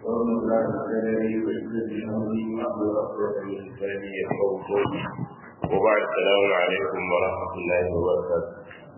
ومن لا تدري ويسد امري واحلل عقدة من لساني يفقهوا قولي وبعد السلام عليكم ورحمة الله وبركاته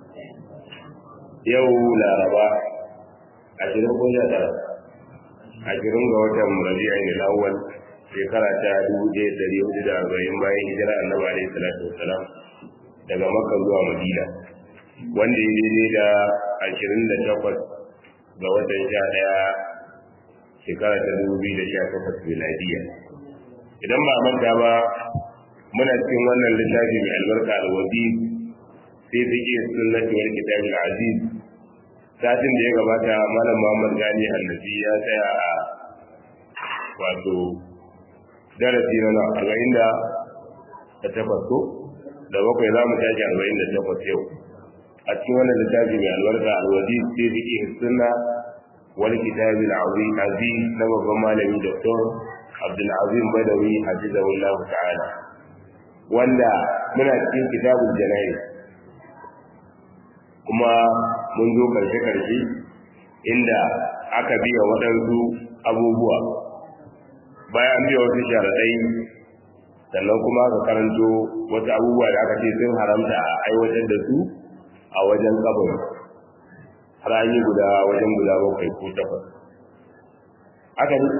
yau laraba ashirin ko sha tara ashirin ga watan rabi'a ne lawal shekara ta dubu ɗaya ɗari hudu da arba'in bayan hijira annabi alaihi salatu wasalam daga makka zuwa madina wanda ya daidai da ashirin da takwas ga watan sha ɗaya shekara ta dubu biyu da sha takwas miladiya idan ba manta ba muna cikin wannan littafi mai albarka alwazi sai fiƙe sunnati wal kitabil aziz satin da ya gabata malam muhammad gani annabi ya tsaya a wato darasi na arba'in da takwas ko da bakwai za mu tashi arba'in da takwas yau a cikin wannan littafi mai albarka alwazi sai fiƙe sunna wal kitabil aziz na babban malami doktor abdulazim badawi hafizahullahu ta'ala wanda muna cikin kitabul janayi kuma mun zo karshe-karshe inda aka biya waɗansu abubuwa bayan biya wasu sharaɗai sannan kuma aka karanto wasu abubuwa da aka ce sun haramta a aiwatar da su a wajen kabari har an yi guda wajen guda bakwai ko takwas haka ne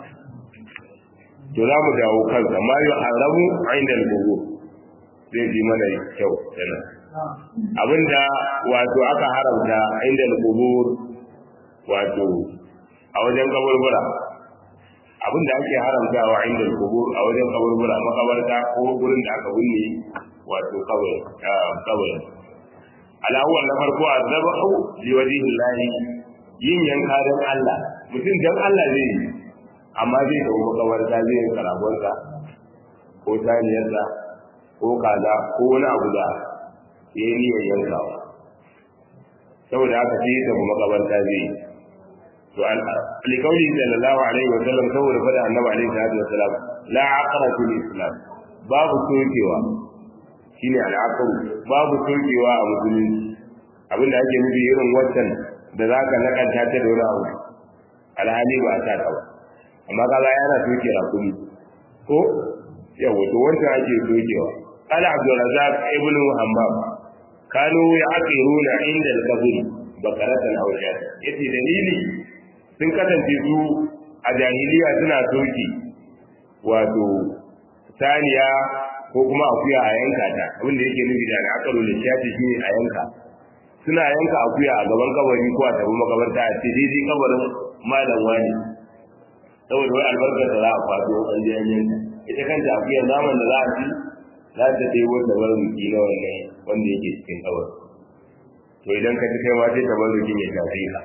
to za mu dawo kansa ma yi haramu a inda gugu zai ji mana kyau kenan abinda wato aka haramta inda al-qubur wato a wajen kaburbura abinda ake haramtawa inda al-qubur a wajen kaburbura makabarta ko gurin da aka binne wato kabari kabari alawwal na farko azabahu li wajhi Allah yin yanka dan Allah mutum dan Allah zai yi amma zai dawo makabarta zai yi karagonsa ko taniyarsa ko kaza ko wani abu da ya yi niyyar yankawa saboda haka sai ya makabarta zai yi to alikauli sallallahu alaihi wa sallam saboda fada annabi alaihi salatu wa salam la aqra fil islam babu sokewa shine al'aqru babu sokewa a musulunci abinda ake nufi irin wancan da zaka nakanta ta da wani abu alhali ba ta ta ba amma kaga yana soke rakumi ko yawa to wancan ake sokewa قال عبد الرزاق ابن همام كانوا يعقرون عند القبر بقرة أو شاة yace dalili sun kasance su a jahiliya suna soki wato saniya ko kuma akuya a yanka ta abinda yake nufi da akaru da shati shi a yanka suna yanka akuya a gaban kabari ko a tabi makabarta a ce daidai kabarin malam wani saboda wai albarkar da za a faɗo an je yanka ita kanta akuya naman da za a ci za ta dai wanda marubuci na wannan wanda yake cikin kawar to idan ka ci kai ma sai tabarruki ya shafe ka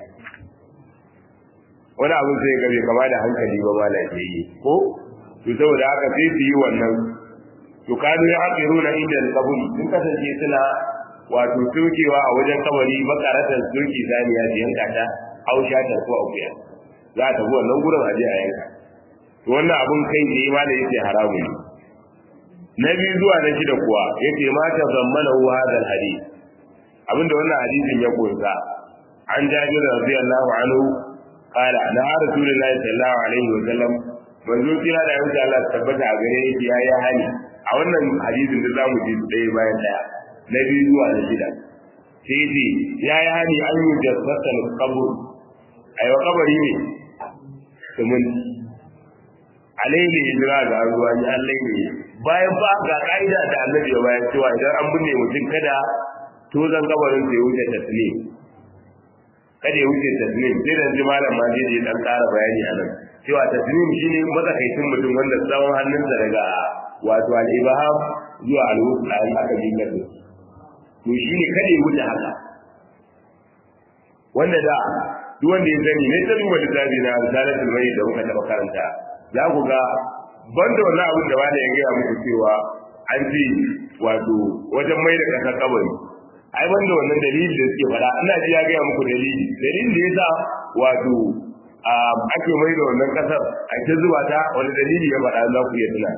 wani abin sai ga bai kama da hankali ba ma lafiyayye ko to saboda haka sai su yi wannan to kanu ya haƙiru na inda kaburi sun kasance suna wato sokewa a wajen kabari makaratan soke saniya su yanka ta hausha ta ko akuya za ta bi wannan gurin aje a yanka to wannan abin kai ne ma da yake haramu ne na biyu zuwa na shida kuwa yake ma ta zammana huwa hadal hadith abinda wannan hadisin ya kunsa an jabir radiyallahu anhu qala na rasulullahi sallallahu alaihi wa sallam manzo kira da yanzu Allah tabbata a gare yake ya yi hali a wannan hadisin da zamu ji ɗaya bayan ɗaya na biyu zuwa na shida sai ce ya yi hali an yi jasatan kabur ayo kabari ne sumun alaihi hijira ga ruwa ni alaihi bayan ba ga ka'ida da annabi ya bayan cewa idan an binne mutum kada tozan kabarin sai wuce taslim kada ya wuce taslim sai da ji malam ma zai dan ƙara bayani a nan cewa taslim shine matsakaicin mutum wanda tsawon hannunsa daga wato al-ibham zuwa al-wusta in aka jinga da to shine kada ya wuce haka wanda da duk wanda ya sani ne ta duba littafi na risalatul mayyit da muka taɓa karanta za ku ga banda wannan abin da wani ya gaya muku cewa an ce wato wajen mai da kasar kabari ai banda wannan dalili da suke fada ina ji ya gaya muku dalili dalilin da yasa wato ake mai da wannan kasar a ta zuba ta wani dalili ya faɗa za ku iya tuna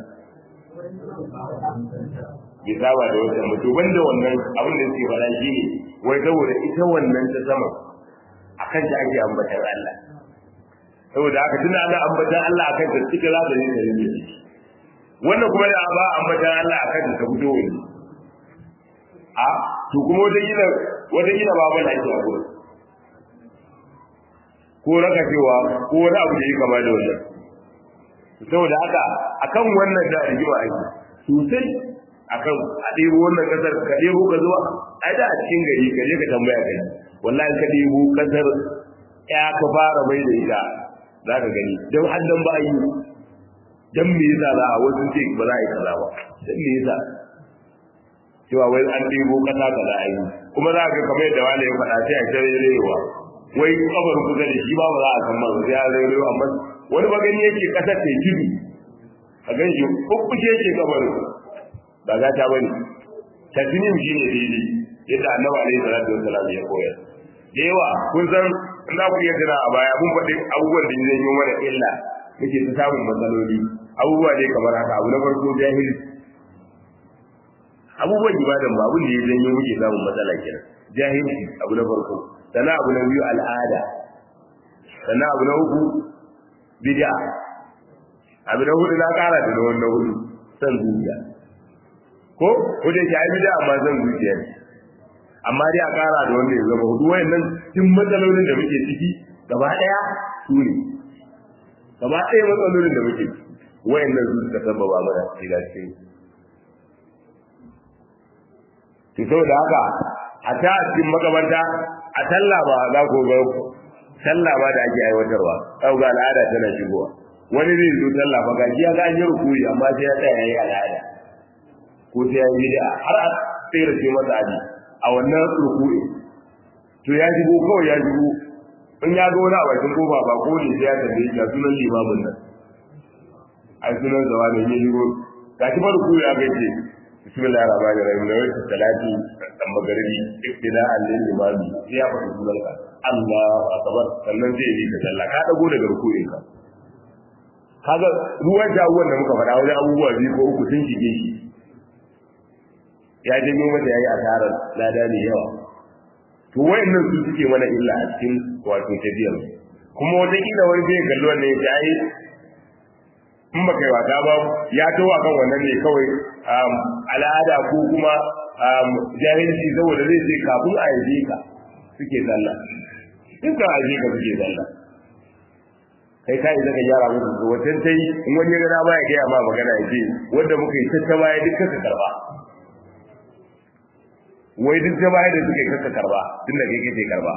bai saba da wata mutu banda wannan abin da suke faɗa shi ne wai saboda ita wannan ta sama a kan ta ake ambatar Allah saboda haka tunda ana ambatan Allah akan ta cikin za ta yi da yin wannan kuma da ba ambatan Allah akan ta fito wani a to kuma wata gina wata gina ba ban ake a gurin ko raka cewa ko wani abu da ya kama da wannan saboda haka akan wannan da rigima ake sosai akan a ɗebo wannan kasar ka ɗebo ka zuwa ai da a cikin gari ka je ka tambaya kai wallahi ka ɗebo kasar ya ka fara mai da ita za ka gani don haddan ba yi don me yasa za a wasu ce ba za a yi kaza ba don me yasa cewa wai an ɗebo kasa ka za a yi kuma za ka kamar yadda wani ya faɗa sai a kira rewa wai kabar kusa da shi ba ba za a san masa sai a rewa amma wani ba gani yake kasar ta tudu a gan shi kukkushe yake kabarin ba za ta bane tasnim shi ne daidai yadda annabi alaihi salatu wassalam ya koyar da yawa kun san in za ku iya tuna a baya mun faɗi abubuwan da zai yi mana illa muke ta samun matsaloli abubuwa ne kamar haka abu na farko jahil abubuwan ibadan ba abin da ya janyo muke samun matsala kenan jahilci abu na farko sannan abu na biyu al'ada sannan abu na uku bid'a abu na hudu na kara da na wannan hudu san zuciya ko wajen ki ai da amma zan zuciya ne amma dai a kara da wanda ya zama hudu wayannan cikin matsalolin da muke ciki gaba daya su ne gaba daya matsalolin da muke ciki wayannan su suka sababa mana shiga cikin to saboda haka a ta cikin makabarta a talla ba za ku ga sallah ba da ake aiwatarwa kau ga al'ada tana shigowa wani zai zo sallah ba ga ya ga yi rukuri amma sai ya tsaya yayi al'ada ko sai ya yi bid'a har a tsere ce masa aji a wannan rukuri to ya shigo kawai ya shigo in ya ga wani a bakin kofa ba ko ne sai ya tambaye shi sunan limamin nan ai sunan zawa ne ya shigo ga shi farko ya ga ce bismillahir rahmanir rahim da wata salati dan magaribi ibtida'an lil imami sai ya faɗi sunan ka Allahu akbar sannan sai ya bi ka sallah ka dago daga ruku'in ka kaga ruwan jawuwan da muka faɗa wajen abubuwa biyu ko uku sun shige shi ya janyo mata yayi asarar lada ne yawa to wayannan su suke mana illa a cikin wato tafiyar kuma wata kila wani zai kalli wannan ya ce in ba kai wata ba ya to kan wannan ne kawai al'ada ko kuma jahilci saboda zai ce kafin a yaje ka suke sallah in ka yaje ka suke sallah kai kai zaka gyara musu su wajen tai in wani gana ba ya gaya ma magana ya ce wanda muka yi tattaba ya duk ka karba wai duk ta baya da suka yi kaka karba tun da kai kake karba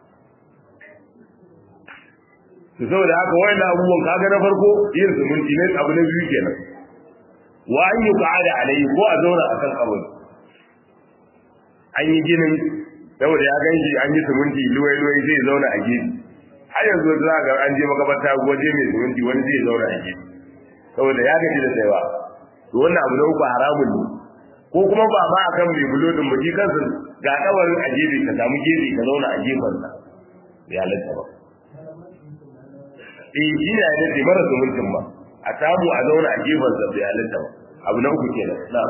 to saboda haka wayannan abubuwan kaga na farko yin zumunci ne abu na biyu kenan wa an yi qa'ada alayhi ko a zauna a kan kabari an yi ginin saboda ya ganshi an yi zumunci luwai luwai zai zauna a gefe har yanzu za ga an je makabarta waje mai zumunci wani zai zauna a gefe saboda ya gaji da tsayawa to wannan abu na uku haramun ne ko kuma ba ma akan mai bulodin mu kansa ga kabarin a gefe ka samu gefe ka zauna a gefen sa ya halatta ba eh shi ne ya ce mara zumuncin ba a samu a zauna a gefen sa ya halatta ba abu na uku kenan na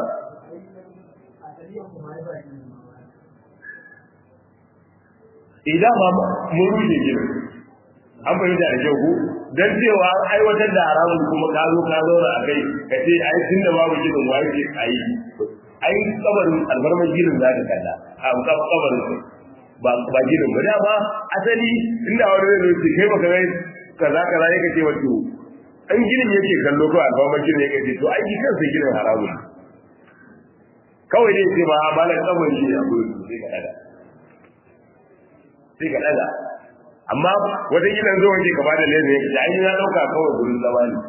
idan ma mun rushe gidan an fahimta da kyau ko dan cewa an aiwatar da haramun kuma ka zo ka zauna a kai ka ce ai tunda babu gidan wa yake ayi ai kabarin albarman gidan za ka kalla a kabarin sai ba ba gidan ba da ba asali inda wani zai zo kai baka gai kaza kaza yake ce wato an gidan yake kallo ko albarman gidan yake ce to ai shi kansa gidan haramun kawai dai ce ba malan kabarin shi ne a gurin sai ka daga sai ka daga amma wata gidan zo wake ka bada leza yake ai na dauka kawai gurin zama ne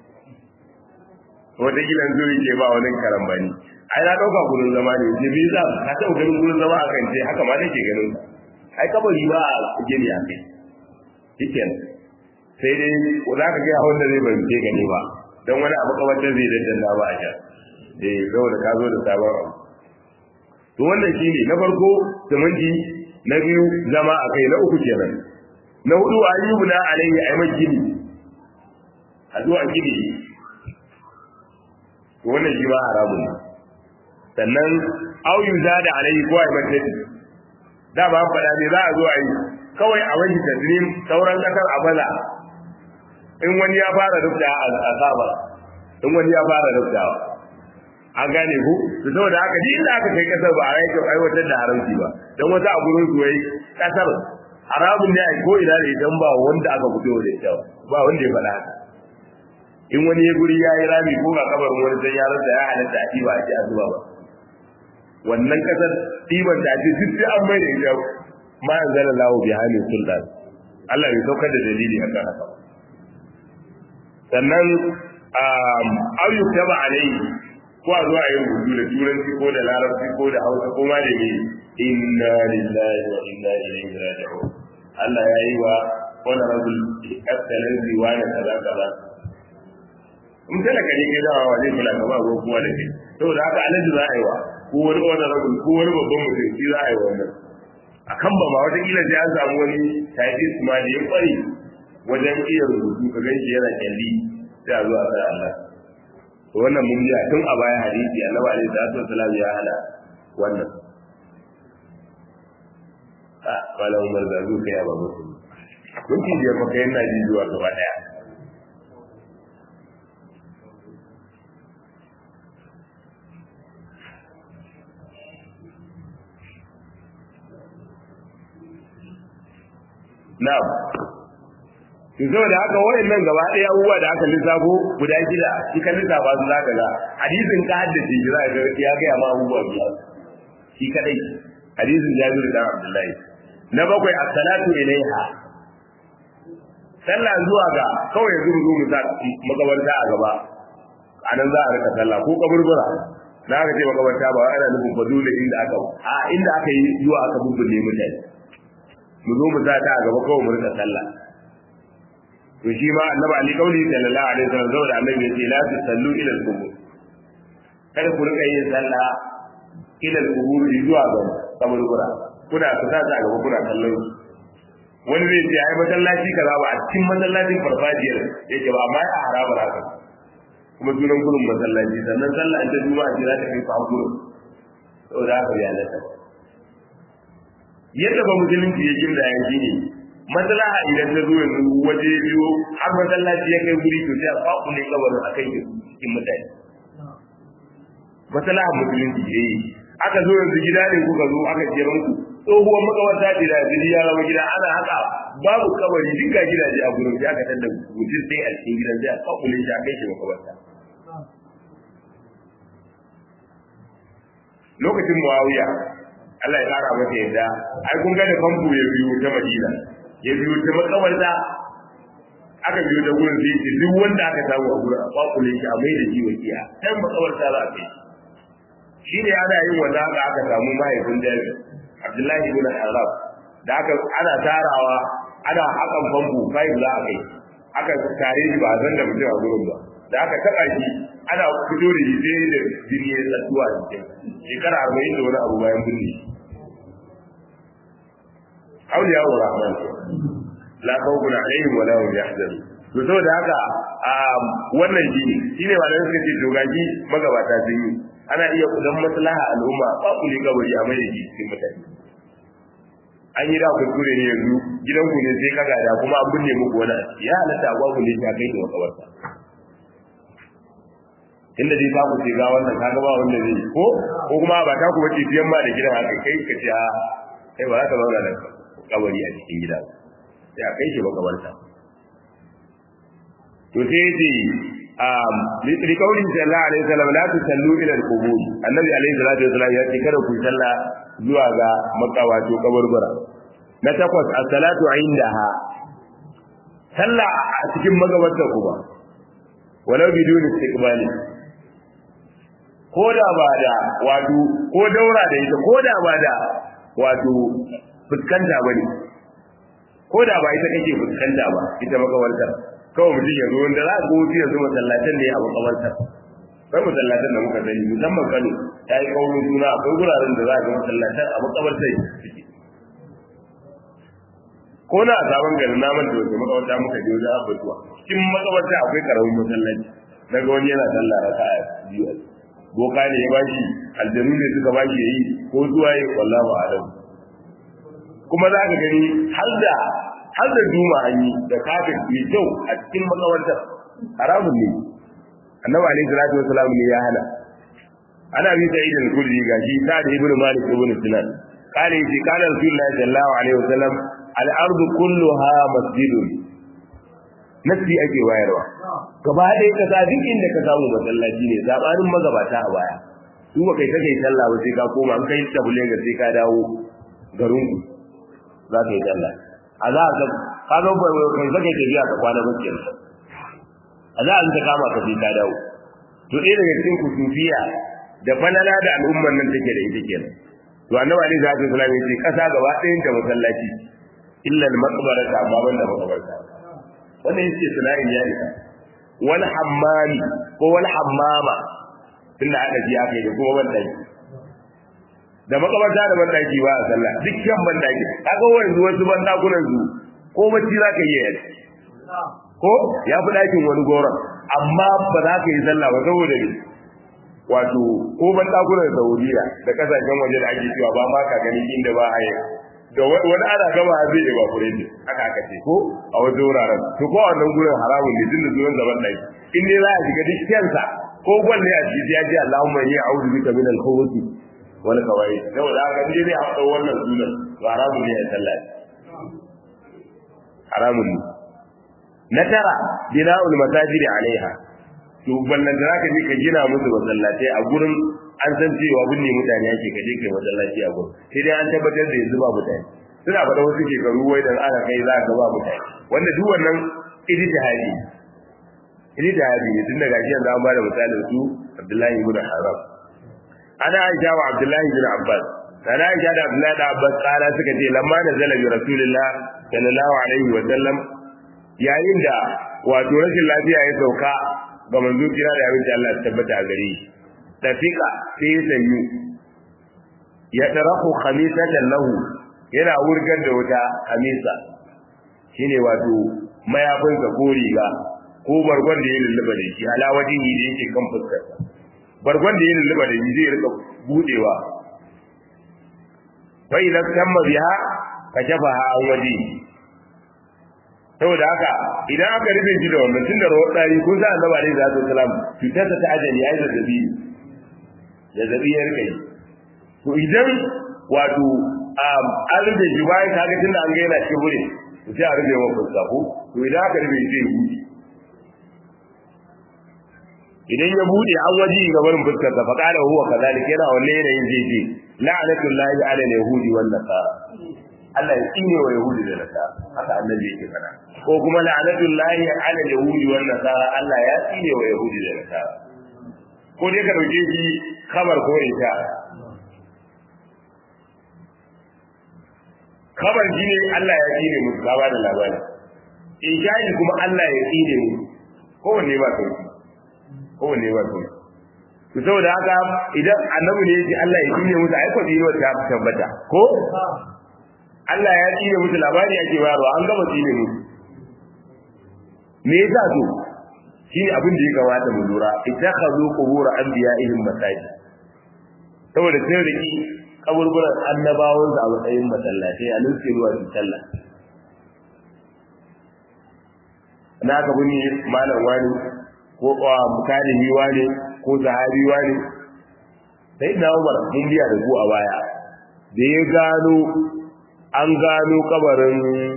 wata gidan zo yake ba wani karambani ai na dauka gurin zama ne je bi za ka taɓa ganin gurin zama a kan ce haka ma nake ganin ai kabari ba a gini a kai shiken sai dai za ka ga wanda zai bance gani ba don wani abu kawatar zai daddanna ba a can eh saboda ka zo da sabon abu to wannan shine na farko siminti na biyu zama a kai na uku kenan na hudu ayyubu na alayhi ayman gini a zuwa gini to wannan shi ba haramun ne sannan au yuza da alayhi ko ayman tadi da ba faɗa ne za a zo a yi kawai a wani taslim sauran kasar a baza in wani ya fara rubda a saba in wani ya fara rubdawa an gane ku to saboda haka duk inda aka kai kasar ba a yi aiwatar da haramci ba don wata a gurin su wai kasar haramun ne a ko ina da idan ba wanda aka fito da ita ba wanda ya faɗa haka in wani ya guri ya yi rami ko ga kabarin wani sai ya rasa ya halatta a ɗiba a ce a zuba ba wannan kasar ɗiban da ake duk sai an mai da ita ma an zala lawo bi hali sultan Allah ya saukar da dalili a kan haka sannan au yuktaba alayhi ko a zuwa yin rubutu da turanci ko da larabci ko da hausa ko ma da me inna lillahi wa inna ilaihi raji'un Allah ya yi wa honorable excellency wa da kaza kaza in talaka ne kai dawa zai kula ka ba ko kowa da kai saboda haka alaji za a yi wa ko wani honorable ko wani babban mutum shi za a yi wa wannan a kan ba ma wata kila sai an samu wani typist ma da ya kware wajen iya rubutu ka ganshi yana kyalli sai a zo a sa Allah to wannan mun ji tun a baya hadisi annabi alaihi salatu wasallam ya hana wannan a wala umar da zuka ya ba musu kun ci da fa kai na ji zuwa gaba daya na'am to saboda haka wayannan gaba ɗaya abubuwa da aka lissafo guda shida shi ka lissafa su zaka ga hadisin ka haddace shi zaka ga ya ga ma abubuwa biyar shi kadai hadisin Jabir dan Abdullahi na bakwai as-salatu ilaiha sallah zuwa ga kawai yanzu mu zo mu sa makabarta a gaba anan za a rika sallah ko kaburbura na aka ce makabarta ba ana nufin fa dole inda aka a inda aka yi zuwa aka bubbulle mutane mu zo mu sa ta a gaba kawai mu rika sallah to shi ma annabi ali kauli sallallahu alaihi wasallam saboda annabi yace la tusallu ila al-qubur kada ku rika yin sallah ila al-qubur zuwa ga kaburbura kuna fita ta gaba kuna kallon wani zai ce ai masallaci kaza ba a cikin masallacin farfajiyar yake ba amma ya haraba haka kuma sunan gurin masallaci sannan sallah ta juma'a ce za ta kai fa gurin saboda haka ya lata yadda ba musulunci ya kinda ya shi ne maslaha idan ta zo yanzu waje biyo har masallaci ya kai guri to sai a faku ne kabarin a kai cikin mutane maslaha musulunci ya yi aka zo yanzu gida ne kuka zo aka ce ranku tsohuwar makabarta ce da yanzu ya zama gida ana haka babu kabari duk ga gidaje a gurin sai aka tanda mutum sai a cikin gidan sai a faku ne shi a kai shi makabarta lokacin muawiya Allah ya kara masa yadda ai kun ga da famfo ya biyo ta Madina ya biyo ta makabarta aka biyo ta gurin sai ce duk wanda aka samu a gurin a kwakule shi a mai da shi wakiya dan makabarta za a kai shi ne ana yin wanda haka aka samu mahaifin Jabir Abdullahi ibn Arab da aka ana tarawa ana hakan famfo kai za a kai aka tare shi ba zan da mutum a gurin ba da aka taba shi ana fito da shi sai da jini ya tsatuwa a cikin shekara arba'in da wani abu bayan binne shi auliya wa rahman la khawfun alaihim wa la hum yahzanun to saboda haka wannan shine shine ba da suka ce to gaji magabata sun yi ana iya kudan maslaha al'umma ba ku ne gabari a mai da cikin mutane an yi da kuskure ne yanzu gidanku ne sai ka gada kuma an binne muku wani ya halatta a ku ne ta kai da makabarta inda dai ta ku ce ga wannan kaga ba wanda zai ko ko kuma ba ta ku bace tiyan ma da gidan haka kai ka ce a kai ba za ka zauna da kabari a cikin gida sai a kai shi makabarta to sai ce um li kaulin sallallahu alaihi wasallam la tusallu ila al-qubur annabi alaihi salatu wasallam ya ce kada ku salla zuwa ga makawato kaburbura na takwas as-salatu indaha salla a cikin magabarta kuma walau biduni istiqbali ko da ba da wato ko daura da ita ko da ba da wato fuskanta ba ne ko da ba ita kake fuskanta ba ita makawartar kawai mutum ya zo wanda za a ga wuce yanzu masallatan ne a makawartar akwai masallatan da muka sani musamman kano ta yi kaurin suna akwai wuraren da za a ga masallatan a makawartar ko na a sabon garin naman da wasu makawarta muka je wajen abubuwa cikin makawarta akwai karamin masallaci na ga wani yana sallah raka a biyu boka ne ya bashi aljanu ne suka bashi yayi ko zuwa yi wallahu a'lam kuma za ka gani har da har da duma an yi da kafin mai kyau a cikin makawantar haramun ne annabi alaihi salatu wasalam ne ya hana ana bi sa'id al-khudri gashi ta da ibnu malik ibn sinan قال يجي قال رسول الله صلى الله عليه وسلم الارض كلها مسجد nasi ake wayarwa gaba ɗaya kasa duk inda ka samu masallaci ne zabanin magabata a baya su ba kai kake sallah ba sai ka koma an kai tabule ga sai ka dawo garin ku za ka yi sallah a za ka ka zo ba kai kake tafiya ka kwana ba kenan a za a ta kama ka sai ka dawo to ɗaya daga cikin kusufiya da falala da al'umman nan take da ita kenan to annabi alaihi salatu wasallam ya ce kasa gaba ɗayan ta masallaci illa al-maqbarata amma banda makabarta wannan yake sana'in ya isa wal hammami ko wal hammama tunda aka ji aka yi kuma ban daki da makabarta da ban daki ba a sallah dukkan ban daki kaga wanzu wasu ban dakunan su ko bacci za ka yi ya ko ya fi dakin wani goron amma ba za ka yi sallah ba saboda ne wato ko ban dakunan saudiya da kasashen waje da ake cewa ba ma ka gani inda ba a yi da wani ana gama zai yi evaporate haka aka ce ko a wasu wuraren to ko a wannan gurin haramun ne tunda zuwan zaman dai in dai za a shiga duk kyansa ko gwalle a ciki ya ce Allahumma inni a'udhu bika min al-khubuthi wal khawaith saboda haka in dai a faɗa wannan sunan to haramun ne a sallah haramun ne na tara bina'ul masajidi alaiha to ballan da zaka je ka gina musu masallatai a gurin an san cewa binne mutane ake ka je kai masallaci a gurin sai dai an tabbatar da yanzu ba mutane suna faɗa wasu shekaru wai dan aka kai za ka ba mutane wanda duk wannan ijtihadi ijtihadi ne tun daga shi yanzu an bada misalin su Abdullahi ibn Haram ana Aisha wa Abdullahi ibn Abbas sana Aisha da Abdullahi da Abbas kala suka ce lamma da zala bi Rasulullah sallallahu alaihi wa sallam yayin da wato rashin lafiya ya sauka ga manzo kira da abin da Allah ya tabbata a gare shi tafika sai sanyu ya tarahu khamisatan lahu yana wurgar da wata khamisa shine wato mayafin sa ko riga ko bargon da ya lulluba da shi alawadin yi da yake kan fuskar bargon da ya lulluba da shi zai rika budewa fa idan tamma biha kashafaha an waje saboda haka idan aka rufe shi da wannan tun da rawar ɗari kun sa annabi alaihi salatu wasalam cutar ta ajali ya yi zazzabi zazzabi ya rika yi to idan wato an rufe shi bayan ka ga tunda an ga yana cikin wurin to sai a rufe wa fuska ko to idan aka rufe shi zai buɗe idan ya buɗe an waji ga barin fuskar sa fa qala huwa kadhalik yana wannan yanayin zai ce la'natullahi ala al-yahudi wan nasara Allah ya tsine wa Yahudi da Nasara haka annabi yake fara ko kuma la'natullahi ala yahudi wan nasara Allah ya tsine wa Yahudi da Nasara ko dai ka dauke shi khabar ko ita khabar shi ne Allah ya tsine musu ka ba da labari ijai kuma Allah ya tsine musu kowanne ba sauki kowanne ba sauki to saboda haka idan annabi ne yake Allah ya tsine musu ai ko tsine ta tabbata ko Allah ya tsine musu labari ake bayarwa an gama tsine musu me yasa to shi abin da ya kamata mu lura ittakhadhu qubur anbiya'ihim masajid saboda sai riki kaburburan annabawan da a matsayin masallatai a nan ruwa su sallah na ka buni malam wani ko mukalimi wani ko sahabi wani sai na Umar mun biya da ku a baya da ya gano an gano kabarin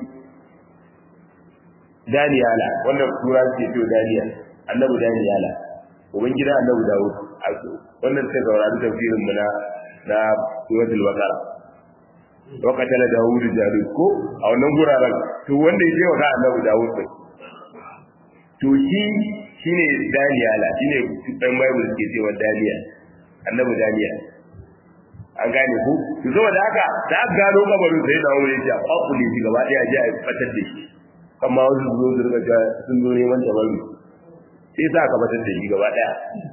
Daniyala wanda tura ke to Daniya annabi Daniyala ubangida annabi Dawud wannan sai saurari tafsirin mu na na suratul baqara wa qatala Dawud Jalut ko a wannan guraren to wanda yake wa annabi Dawud din to shi shine Daniyala shine dan Bible ke cewa Daniya annabi Daniya an gane ku to saboda haka da aka gano kabarin sai da wuri ya fakule shi gaba daya ji a fatar da shi amma wasu zo su riga sun zo neman tabarru sai sa ka fatar da shi gaba daya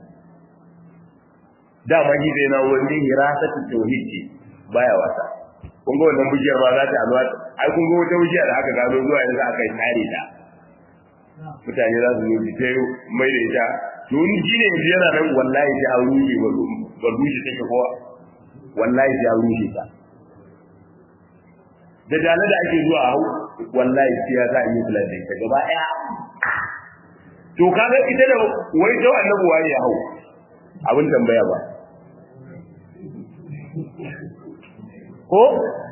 dama shi zai na wani hirasatu tauhid ce baya wasa kun ga wannan bujiyar ma za ta alwa ai kun ga wata bujiya da aka gano zuwa yanzu aka yi tare ta mutane za su yi ta mai da ita to ni shine yanzu yana nan wallahi sai an rushe ba rushe take kowa wallahi sai an rushe ta da dala da ake zuwa hau wallahi sai ya sa yi plan da ita gaba ɗaya to kaga ita da wai to annabi waye ya hau abin tambaya ba ko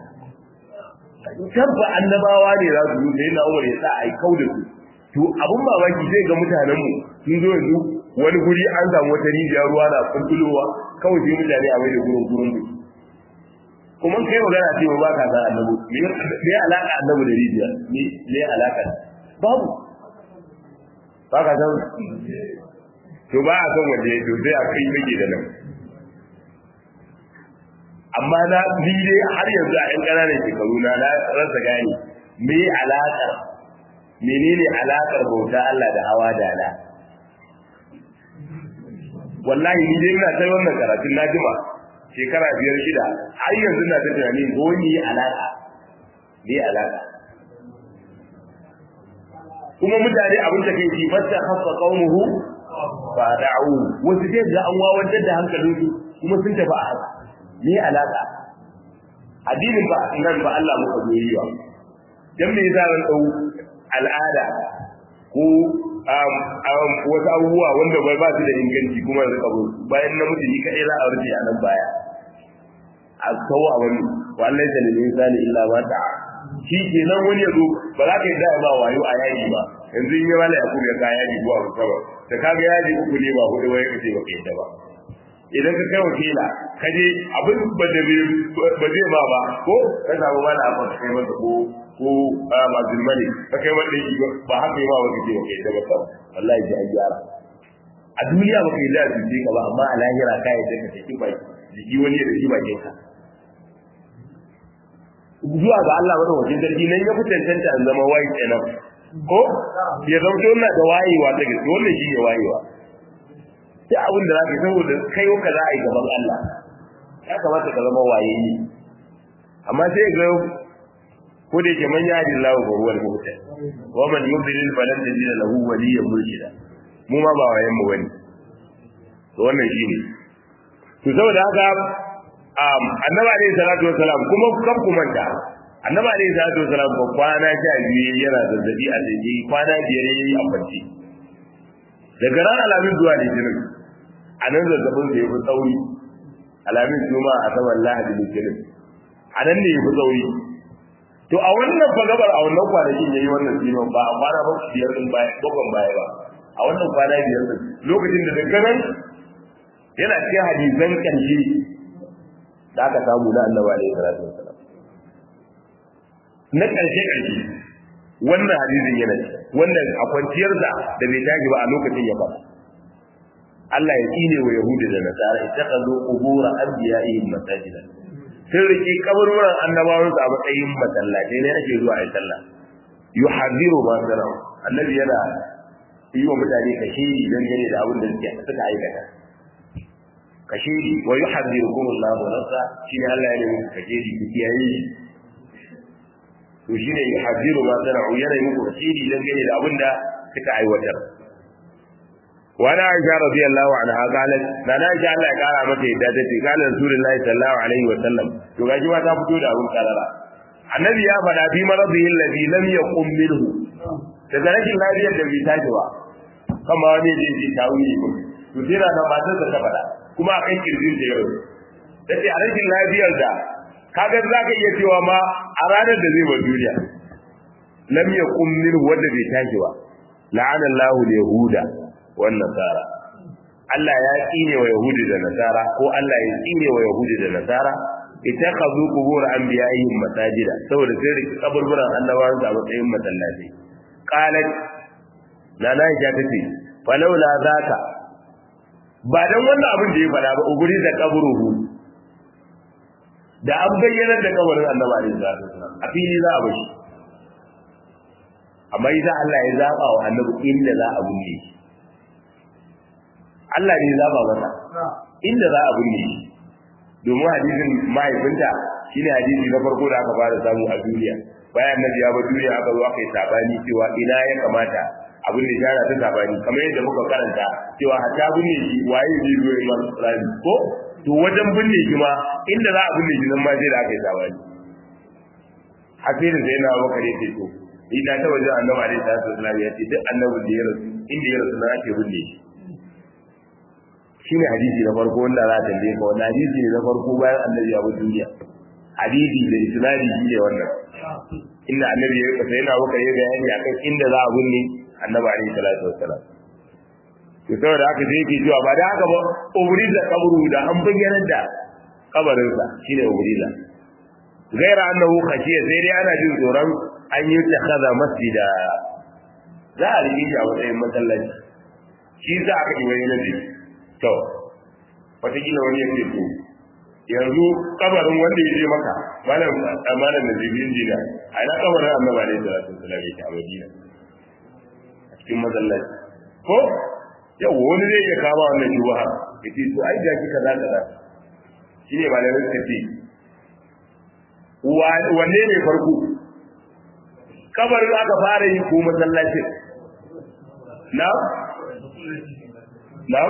tabba annabawa ne za su yi sai na umar ya sa a yi kau da su to abun mamaki zai ga mutanenmu sun zo yanzu wani guri an samu wata rijiyar ruwa na kuntulowa kawai sai mutane a mai da gurin gurin da kuma kai magana cewa ba ka san annabi me alaka annabi da rijiya me me alaka babu ba ka san to ba a san wanda to sai a kai mage da nan amma na ni dai har yanzu a yan ƙananan shekaru na na rasa gane me alaƙar menene alaƙar bauta Allah da hawa da ala wallahi ni dai ina sai wannan karatun na jima shekara biyar shida har yanzu na ta tunani ko ni alaƙa me alaƙa kuma mutane abin da kai ji fasta khassa qaumuhu fa da'u wasu dai ga an wawantar da hankalinsu kuma sun tafi a haka me alaka addinin ba nan ba Allah muka goyi ba dan me yasa ran dau al'ada ko um um wasu abubuwa wanda bai ba su da inganci kuma da kabo bayan namiji ni kadai za a rufe a nan baya a kawo a wani wallahi da lil insani illa ma ta'a shi kenan wani yazo ba za ka yi da ba wayo a yaji ba yanzu in yi wala ya kuma ka yaji zuwa sama da kaga yaji uku ne ba hudu wai kace ba kai da ba idan ka kai wakila ka je abin ba da ba zai ba ba ko ka samu mana abin ka kai masa ko ko mazin mani ka kai wanda shi ba haka yi ma wata ce ba kai da ba kawai wallahi ji an gyara a duniya ba kai da su ka ba amma a lahira ka yi ka take ba jiki wani ya dashi bakin ka zuwa ga Allah wani wajen sarki nan ya fi cancanta an zama wayi kenan ko ya zama na da wayewa ta gaske wannan shi ne wayewa sai abin da za ka saboda kai ka za a yi gaban Allah ya kamata ka zama waye ne amma sai ga ko da yake man yadi Allah wa huwa al-muhtad wa man yudlil falan tajid lahu waliyyan murshida mu ma ba wayen mu bane to wannan shine to saboda haka um annabi alayhi salatu wassalam kuma kan ku manta annabi alayhi salatu wassalam ba kwana sha biyu yana zazzabi a jiki kwana biyar yayi a kwance daga ran alamin zuwa litinin a nan zazzabin da ya fi tsauri alamin juma a saman lahadi litinin a nan ne ya fi tsauri to a wannan fagabar a wannan kwanakin ya yi wannan zinon ba a kwana ba biyar din baya bakon baya ba a wannan kwana biyar din lokacin da daga nan yana cikin hadisan ƙarshe da aka samu na annabi alaihi salatu wasalam na ƙarshe ƙarshe wannan hadisin yana wannan a kwanciyarsa da bai tashi ba a lokacin ya faɗa Allah ya tsine wa Yahudi da Nasara ittakhadhu qubur anbiya'ihim masajidan sun rike kaburburan annabawan a matsayin masallatai ne ake zuwa a sallah yuhadiru ma sana'u annabi yana yi wa mutane kashiri dan gane da abin da suke suka aikata kashiri wa yuhadirukum Allahu nafsa shine Allah ya nemi kashiri ku kiyaye to shine yuhadiru ma sana'u yana yi muku kashiri dan gane da abin da suka aiwatar وانا عائشة رضي الله عنها قالت انا عائشة الله قال متى يدادتي قال رسول الله صلى الله عليه وسلم to gaji ma ta fito da abun karara annabi ya faɗa fi maradihi alladhi lam yaqum minhu daga rashin lafiyar da bai tashi ba kama wani da yake tawili ko to sai da matar ta faɗa kuma akan kirjin da yau dace a rashin lafiyar da kaga zaka iya cewa ma a ranar da zai bar duniya lam yaqum minhu wanda bai tashi ba la'ana Allahu al-yahuda wan nasara Allah ya tsine wa Yahudi da Nasara ko Allah ya tsine wa Yahudi da Nasara ittakhadhu qubur anbiya'ihim masajida saboda sai da kaburburan annabawan su a matsayin masallaci qalat la la ya tace falawla zaka ba dan wannan abin da ya fada ba uguri da kaburuhu da an bayyana da kabarin annabi alaihi salatu wasallam a fili za a bashi amma idan Allah ya zaba wa annabi inda za a bunne shi Allah ne zaba masa inda za a binne shi domin hadisin mahaifinta shine hadisi na farko da aka fara samu a duniya bayan nabi ya ba duniya aka zo aka yi sabani cewa ina ya kamata abin da shara ta sabani kamar yadda muka karanta cewa hatta binne shi waye zai zo ya masa rami ko to wajen binne shi ma inda za a binne shi nan ma sai da aka yi sabani hafirin sai na bakar ya ce to ina ta wajen annabi alaihi salatu wasallam ya ce duk annabin da ya rasu inda ya rasu na ake binne shi shine hadisi na farko wanda za a tambaye ka wannan hadisi ne na farko bayan annabi ya bi duniya hadisi da isnadi shi ne wannan inda annabi ya kasa yana baka yi bayani akan inda za a binne annabi alaihi salatu wassalam to saboda haka sai yake cewa ba da haka ba ubriza kabru da an bayyana da kabarinsa shine ubriza gaira annahu khashiya sai dai ana jin tsoron an yi takhadha masjida za a rike shi a matsayin masallaci shi za aka yi wani nabi to wataƙila wani yake to yanzu kabarin wanda ya je maka malam amalan da jibin jina a ina kabarin annabi alaihi salatu wasallam yake a madina a cikin masallaci ko yau wani zai iya kama wannan shubha yace to ai da kika za kaza shine malamin suka ce wanne ne farko kabarin aka fara yi ko masallacin na na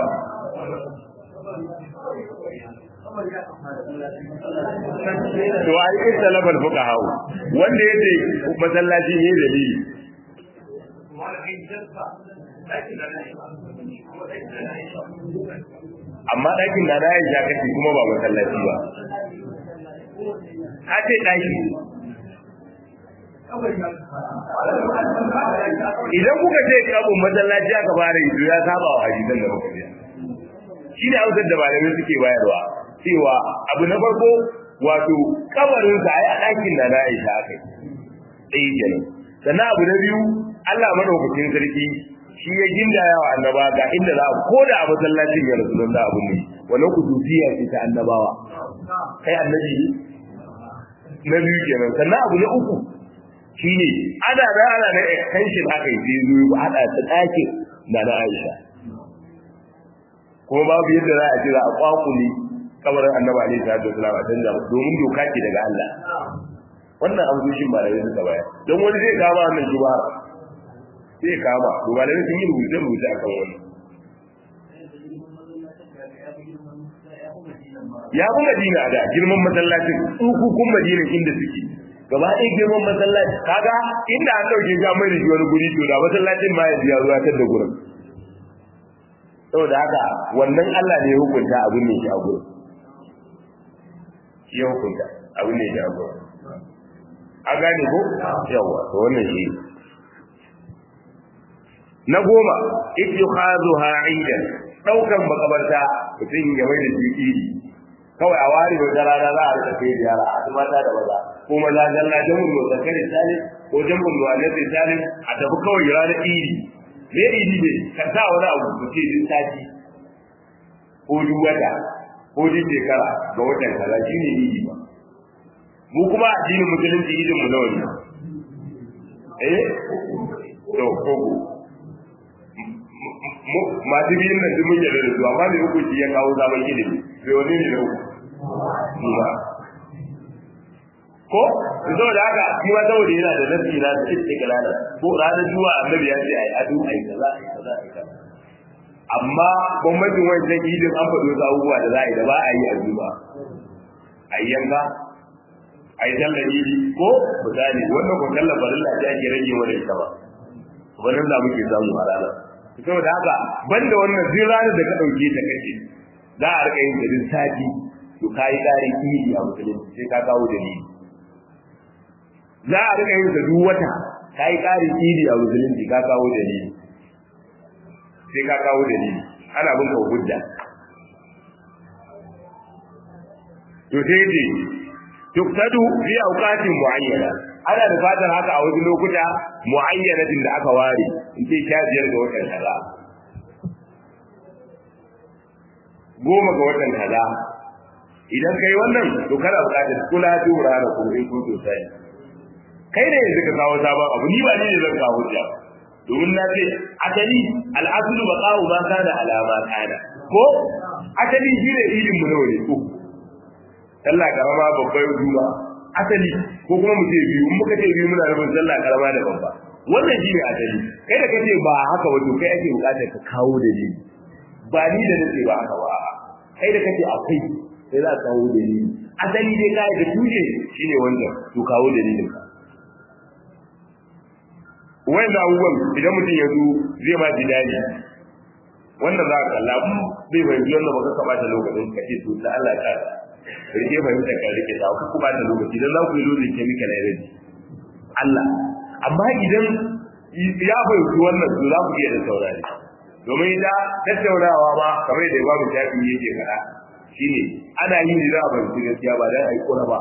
to ai ita labar fuka hawo wanda yace masallaci ne dalili amma ɗakin da na ya kace kuma ba masallaci ba a ce ɗaki idan kuka ce kabin masallaci aka fara yi ya saba wa hadisan da muka biya shi ne hausar da malamai suke bayarwa cewa abu na farko wato kabarin sa ai a ɗakin da na aisha aka yi ɗaya kenan sannan abu na biyu Allah madaukakin sarki shi ya gindaya wa annaba ga inda za a ko da a masallacin ya rasu da abu ne wannan kudusiya ce ta annabawa kai annabi na biyu kenan sannan abu na uku shine ana da ana da extension aka yi sai zo ba hada ta ɗakin da na Aisha kuma babu yadda za a ce za a kwakule kabarin annabi alaihi salatu wasallam a canja domin doka ce daga Allah wannan amsoshin ba da yanzu ka bayar don wani zai kama wannan shuba zai kama to ba da sun yi rubuce rubuce akan wannan ya fi madina da girman masallacin tsukukun madina inda suke gaba ɗaya girman masallaci kaga inda an ɗauke ga mai da shi wani guri to da masallacin ma yanzu ya zuwa tar da gurin saboda haka wannan Allah ne ya hukunta abin ne shi a gurin shi ya hukunta abin ne shi a gurin a gane ko yawa to wannan shi na goma ittikhazuha aidan daukan makabarta mutum ya mai da shi iri kawai a ware wata rana za a rika kai ziyara a mata da maza ko maza zalla jamun mu zakari salim ko jamun mu annabi salim a tafi kawai ranar iri me iri ne ka sa wani abu ku ce din sati ko duk wata ko duk shekara ga watan kaza shine iri ba mu kuma addinin musulunci idin mu nawa ne eh to ko masu biyun nan duk mun yarda da su amma me hukunci ya kawo zaman ilimi sai wani ne na uku ba ko zo da haka shi ma saboda yana da nasi na da istiqlala ko ranar juwa annabi ya ce ai adu ai kaza ai kaza ai kaza amma bambancin wancan idin an faɗo wasu abubuwa da za a yi da ba a yi a zuba a yi yanka a yi sallar idi ko misali wannan ko sallar farilla ce ake rage mana ita ba wannan da muke samu a ranar saboda haka banda wannan duk ranar da ka ɗauke ta kace za a rika yin garin sati to kai ƙarin idi a musulunci sai ka kawo dalili za a rika yin sa duk wata kai ƙarin idi a musulunci ka kawo dalili sai ka kawo dalili ana bin ka hujja to sai ce tuktadu fi awqatin muayyana ana da fatan haka a wasu lokuta muayyanatin da aka ware in ce sha biyar ga watan kaza goma ga watan kaza idan kai wannan to kana buƙatar kula da wurare ko in kun so sai kai ne yanzu ka kawo sabon abu ni ba ni ne zan kawo hujja domin na ce asali al'asulu baqa'u ma kana alama kana ko asali shine idin mu nawa ne ko sallah karama babbar juma asali ko kuma mu ce biyu in muka ce biyu muna nufin sallah karama da babba wannan shine asali kai da kace ba haka wato kai ake bukatar ka kawo dalili ba ni da nace ba haka ba kai da kace akwai sai za ka kawo dalili asali dai kai da tuje shine wannan to kawo dalilin ka wanda abubuwan idan mutum ya zo zai ma ji daɗi wannan za ka kalla bai fahimci wannan ba ka bata lokacin ka ce to da Allah ka rike fahimta ka rike ta ku bata lokaci dan za ku yi lozin chemical energy Allah amma idan ya fahimci wannan to za ku iya da saurari domin da tattaunawa ma kamar da babu shafi yake faɗa shine ana yin da za a fahimci gaskiya ba dan a yi kura ba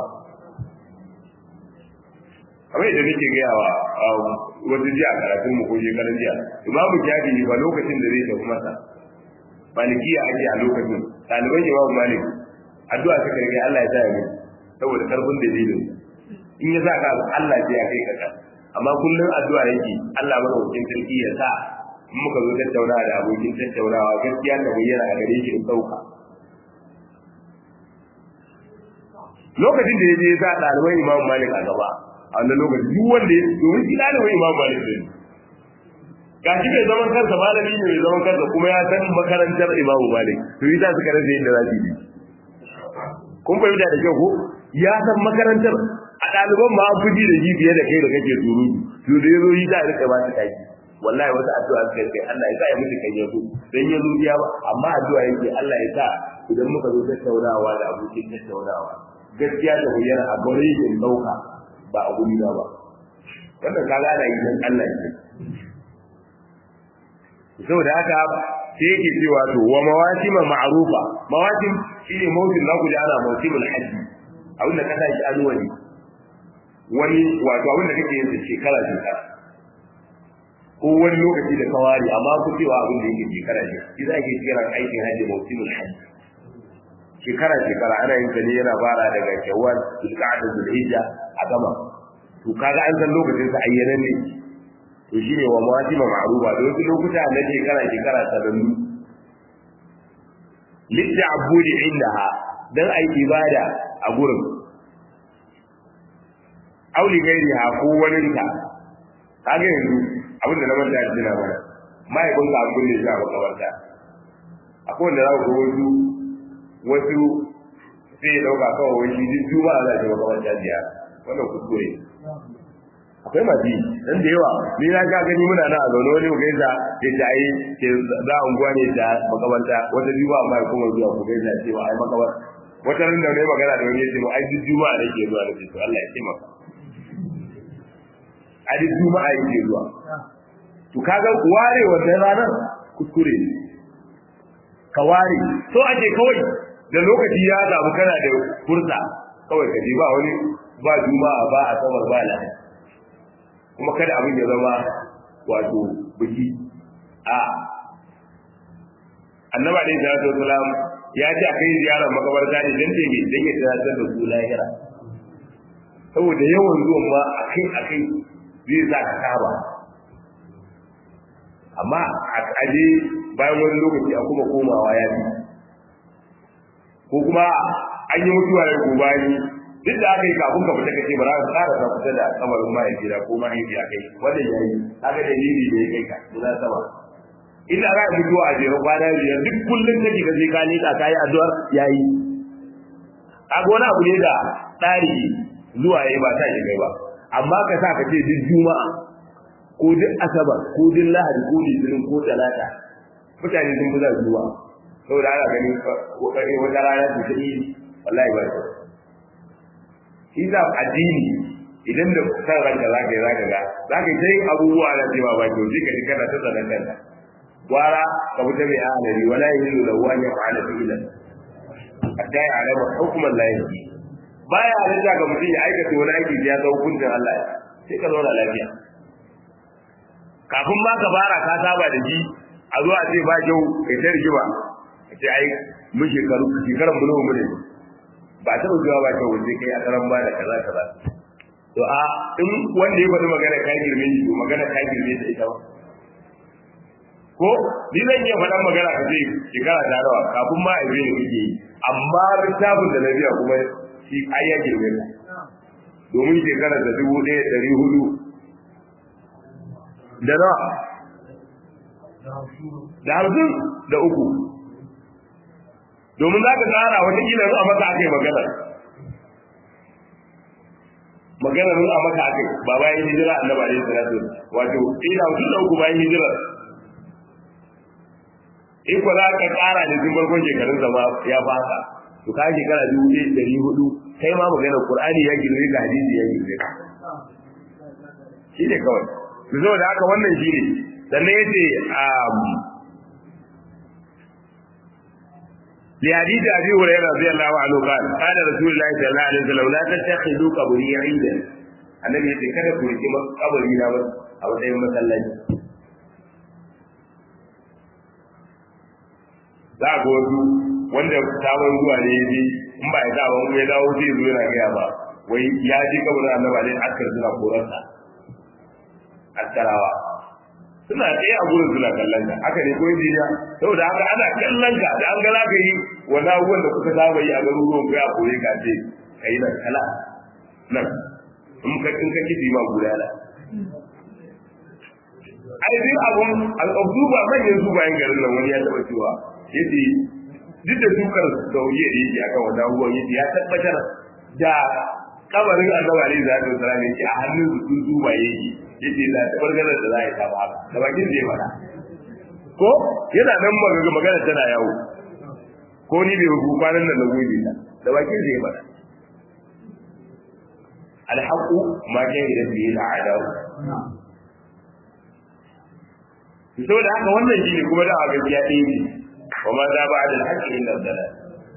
kamar yadda nake gaya wa wata jiya karatun mu ko shekaran jiya imamu shafi ba lokacin da zai tafi masa malikiya ake a lokacin ɗaliban imamu malik addu'a suka rage Allah ya sa ya mutu saboda karfin dalilin in ya sa ka Allah ya kai ka amma kullum addu'a yake Allah madaukakin sarki ya sa in muka zo tattaunawa da abokin tattaunawa gaskiya ta bayyana a gare shi in ɗauka lokacin da ya je ya sa ɗaliban imamu malik a gaba a wannan lokaci duk wanda ya domin shi ɗalibin imamu malik ne ga shi mai zaman kansa malami ne mai zaman kansa kuma ya san makarantar imamu malik to yi za su karanta yadda za su yi kun fahimta da kyau ko ya san makarantar a ɗaliban ma an fi ji da ji fiye da kai da kake surutu to da ya zo yi za a rika ba su kaki wallahi wasu addu'a suka kai Allah ya sa ya mutu kan yazo dan ya zo ya ba amma addu'a yake Allah ya sa idan muka zo tattaunawa da abokin tattaunawa gaskiya da bayyana a gare shi in dauka ba a guri ba wannan kaga ana yi dan Allah ne saboda haka sai yake cewa to wa mawasima ma'rufa mawasim shine mawsim na kuje ana mawsimul hajji abin da kasa shi alwali wani wato abin da kake yin shekara shekara ko wani lokaci da kawari amma ku cewa abin da yake shekara ne shi za ke kira aikin hajji mawsimul hajji shekara shekara ana yin ta ne yana fara daga shawwal zulqa'da zulhijja a gama to kaga an san lokacin sa ayyana ne to shine wa mawasima ma'rufa da wasu lokuta na shekara shekara ta dandu lidda abudi indaha dan ai ibada a gurin auli gairi ha ko wani ta kaga yanzu abinda na manta da jina mana mahaifin ka abin da ya makabarta akwai wanda za ku wasu wasu sai ya dauka kawai wani shi duk juma'a za ta makabarta biya wannan kuskure akwai masu yi dan da yawa ni na ga gani muna na a zaune wani gaisa ya ta yi ke za a unguwa ne ta makabarta wata juma'a ma kuma zuwa ku gaisa ce ba ai makabar wata ran da ne magana da wani ya ce ba ai duk juma'a ne ke zuwa da to Allah ya taimaka a duk juma'a yake zuwa to kaga ware wannan ranar kuskure ne ka ware so ake kawai da lokaci ya samu kana da fursa kawai ka je ba wani ba juma'a ba a samar ba lahadi kuma kada abin ya zama wato biki a annaba alaihi salatu wasalam ya ce a kai ziyarar makabarta ne dan ce mai dan ya tunatar da su lahira saboda yawan zuwan ma akai akai zai sa ka saba amma a aje bayan wani lokaci a kuma komawa ya fi ko kuma an yi mutuwa ya ko bayan duk da aka yi kafin ka fita kace ba za ka tsara ka fita da kamarin mahaifiya ko mahaifiya kai wannan yayi haka dalili da ya kai ka muna sama inda za ka mutuwa a jere kwana biyar duk kullum kake ka je ka nika ka yi addu'ar yayi a wani abu ne da tsari zuwa yayi ba ta shi kai ba amma ka sa ka ce duk juma'a ko duk asabar ko duk lahadi ko litinin ko talata mutane sun fi za su zuwa saboda ana ganin kokari wata rana su ta yi wallahi ba ta shi za addini idan da san ranka za ka yi za ka ga za ka yi sai abubuwa na cewa ba kyau sai ka ji kana ta tsanan kanka gwara ka fita mai ahalari wala yi yin da wani ya fa'ala fi'ilan hatta ya alama hukumar layi baya halitta ga mutum ya aikata wani aiki ya ga hukuncin Allah sai ka zauna lafiya kafin ma ka fara ka saba da ji a zo a ce ba kyau kai ta rigima a ce ai mun shekaru shekaran mu nawa ne ba ta zuwa ba kyau sai kai a karan ba da kaza kaza to a in wanda ya faɗi magana ka girme shi to magana ka girme ta ita ba ko ni zan iya faɗan magana ka ce shekara ta rawa kafin ma a yi ne kake yi amma littafin da na biya kuma shi ai ya girme ka domin shekara da dubu ɗaya ɗari hudu da na da hamsin da uku domin za ka tsara wata kila a masa aka yi magana magana mun a maka akai ba bayan hijira annabi alaihi salatu wato ina mutum da uku bayan hijira in ko za ka kara da tun farkon shekarun zama ya fasa to ka shekara dubu ɗaya ɗari hudu kai ma magana qur'ani ya girme ka hadisi ya girme ka shi ne kawai to saboda haka wannan shi ne sannan ya ce لحديث ابي هريره رضي الله عنه قال قال رسول الله صلى الله عليه وسلم لا تتخذوا قبري عيدا النبي يقول kada ku riki kabari na a matsayin masallaci za ga wasu wanda sabon zuwa ne ya je in ba ya sabon ya dawo zai zo yana gaya ba wai ya ji kabarin annaba ne askar suna korarsa askarawa suna tsaye a gurin suna kallon ka haka ne ko injiniya saboda haka ana kallon ka da an ga za ka yi wani abubuwan da kuka saba yi a garuruwan ka a kore ka ce ka yi nan kala nan in ka in ka kiti ma gudana ai duk abun al'abdu ba manyan su bayan garin nan wani ya taba cewa yace duk da dukar sauye da yake akan wani abubuwan yace ya tabbatar da kabarin annabi alaihi salatu wasallam yake a hannun su su ba yake yace da tabargarar da za a yi ta ba da bakin zai fada ko yana nan magana magana tana yawo ko ni bai rubu kwanan nan na gobe ta da bakin zai fada alhaqu ma kan da bi al'adau saboda haka wannan shine kuma da gaskiya ɗaya ne wa ma za ba'da al-haqqi illa dalal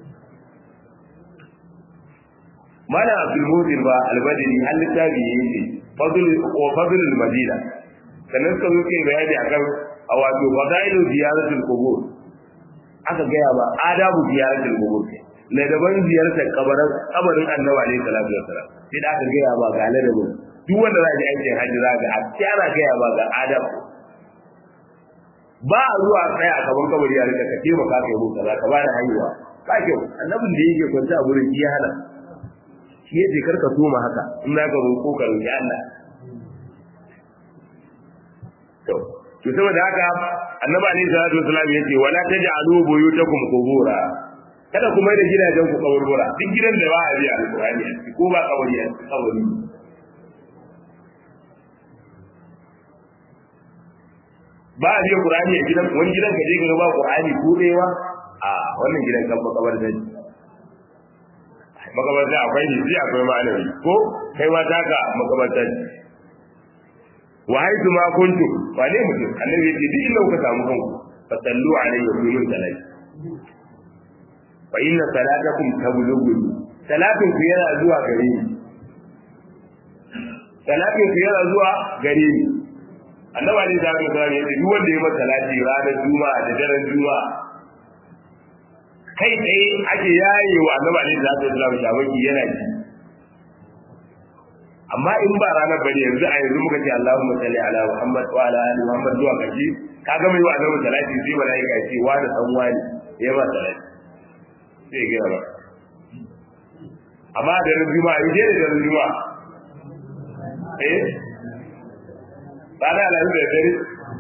malam abdul mudir ba al-badri an littafi yake fadl wa fadl al-madina sannan suka zuke bayani akan a wato fadailu ziyaratul qubur aka gaya ba adabu ziyaratul qubur ne daban ziyartar kabarin kabarin annabi alaihi salatu wasalam sai da aka gaya ba ga ladabin duk wanda za ji aikin hajji za ga a ana gaya ba ga adabu ba a zuwa tsaya a gaban kabari ya rika ka taimaka kai mu kaza ka bada haihuwa ka kyau annabin da yake kwanta a gurin iya hana shi yace karka soma haka in za ka roƙo ka roƙi Allah to to saboda haka annabi alaihi salatu wasallam yace wala taj'alu buyutakum qubura kada ku mai da gidajen ku kaburbura duk gidan da ba a biya alqur'ani ko ba kabari a kabari ba a biya qur'ani a gidan wani gidan ka je ka ba qur'ani ko dewa a wannan gidan kan makabar da makabar da akwai ne sai akwai malami ko kai ma taka makabar da wa haitu ma kuntu ba ne mutum annabi yace duk inda kuka samu kanku fa sallu alayhi wa sallu salati fa inna salatakum tablughu salatin ku yana zuwa gare ni salatin ku yana zuwa gare ni annabi ne da ga gare ni duk wanda ya masa salati ranar juma'a da daren juma'a kai tsaye ake yaye wa annabi ne da ga Islam shabaki yana ji amma in ba ranar bane yanzu a yanzu muka ce Allahumma salli ala Muhammad wa ala ali Muhammad zuwa kashi ka ga mai wa annabi salati sai malaika ce wa da san wani ya ba salati sai ga ba amma da ran juma'a in je da ran juma'a eh rana alamu da dare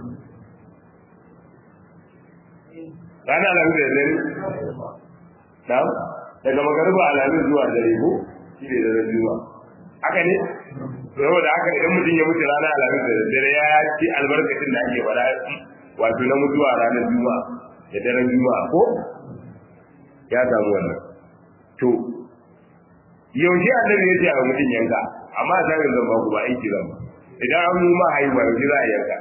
rana alamu da dare na daga magariba alamu zuwa dare ko shi ne da ran juma'a haka ne saboda haka idan mutum ya mutu ranar alhamis da dare ya ci albarkacin da ake faɗa wato na mutuwa ranar juma'a da daren juma'a ko ya samu wannan to yaushe annabi ya ce a mutum yanka amma a samun zan ba ku ba aiki zan ba idan an mu ma haihuwa yaushe za a yanka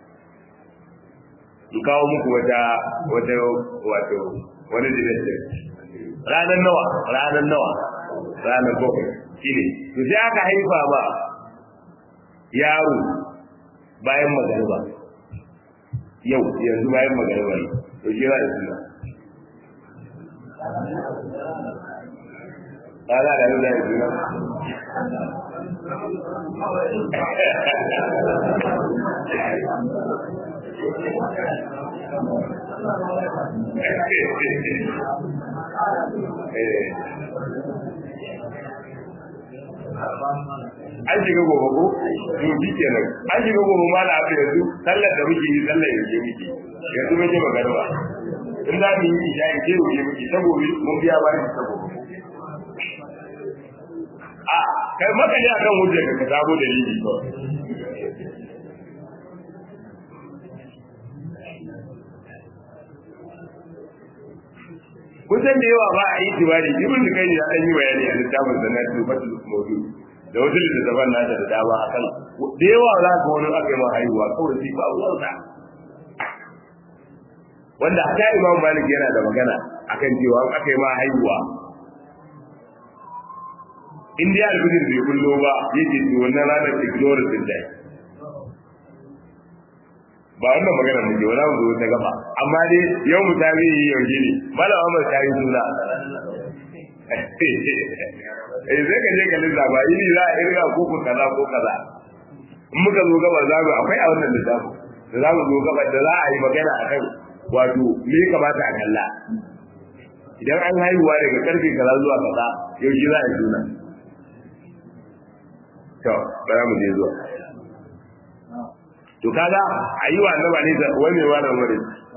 in kawo muku wata wata wato wani dinar ranar nawa ranar nawa ranar bakwai shine to sai aka haifa ba yaro bayan magariba yau yanzu bayan magariba ne to shi ba da suna ana da da suna an shiga gobe ko to bi kenan an shiga gobe ma na abu yanzu sallar da muke yi sallar yanzu muke yanzu muke magarba in za mu yi isha in ce wuce muke ta gobe mun biya ba shi ta gobe a kai maka ne akan hujjar ka sabo dalili ko kusan da yawa ba a yi tibari ibn da kai ya dan yi bayani a littafin da na tubatul mawdu da wasu littattafan nasa da dama akan da yawa za ka wani aka yi ma haihuwa kawai sai ba uwansa wanda haka imam malik yana da magana akan cewa an aka yi ma haihuwa in dai alfijir bai kullo ba yake to wannan ranar ignorar din dai ba wannan magana mu je wala mu zo ta gaba amma dai yau mu tabi yaushe ne malam Ahmad ta yi suna eh zai ka je ka lissafa yini za a irga ko ko kaza ko kaza in muka zo gaba za mu akwai a wannan lissafi da za mu zo gaba da za a yi magana akan wato me ya kamata a kalla idan an haihuwa daga karfe kaza zuwa kaza yaushe za a yi suna to bara mu je zuwa to kaga ayi wa annaba ne da wai mai wannan wuri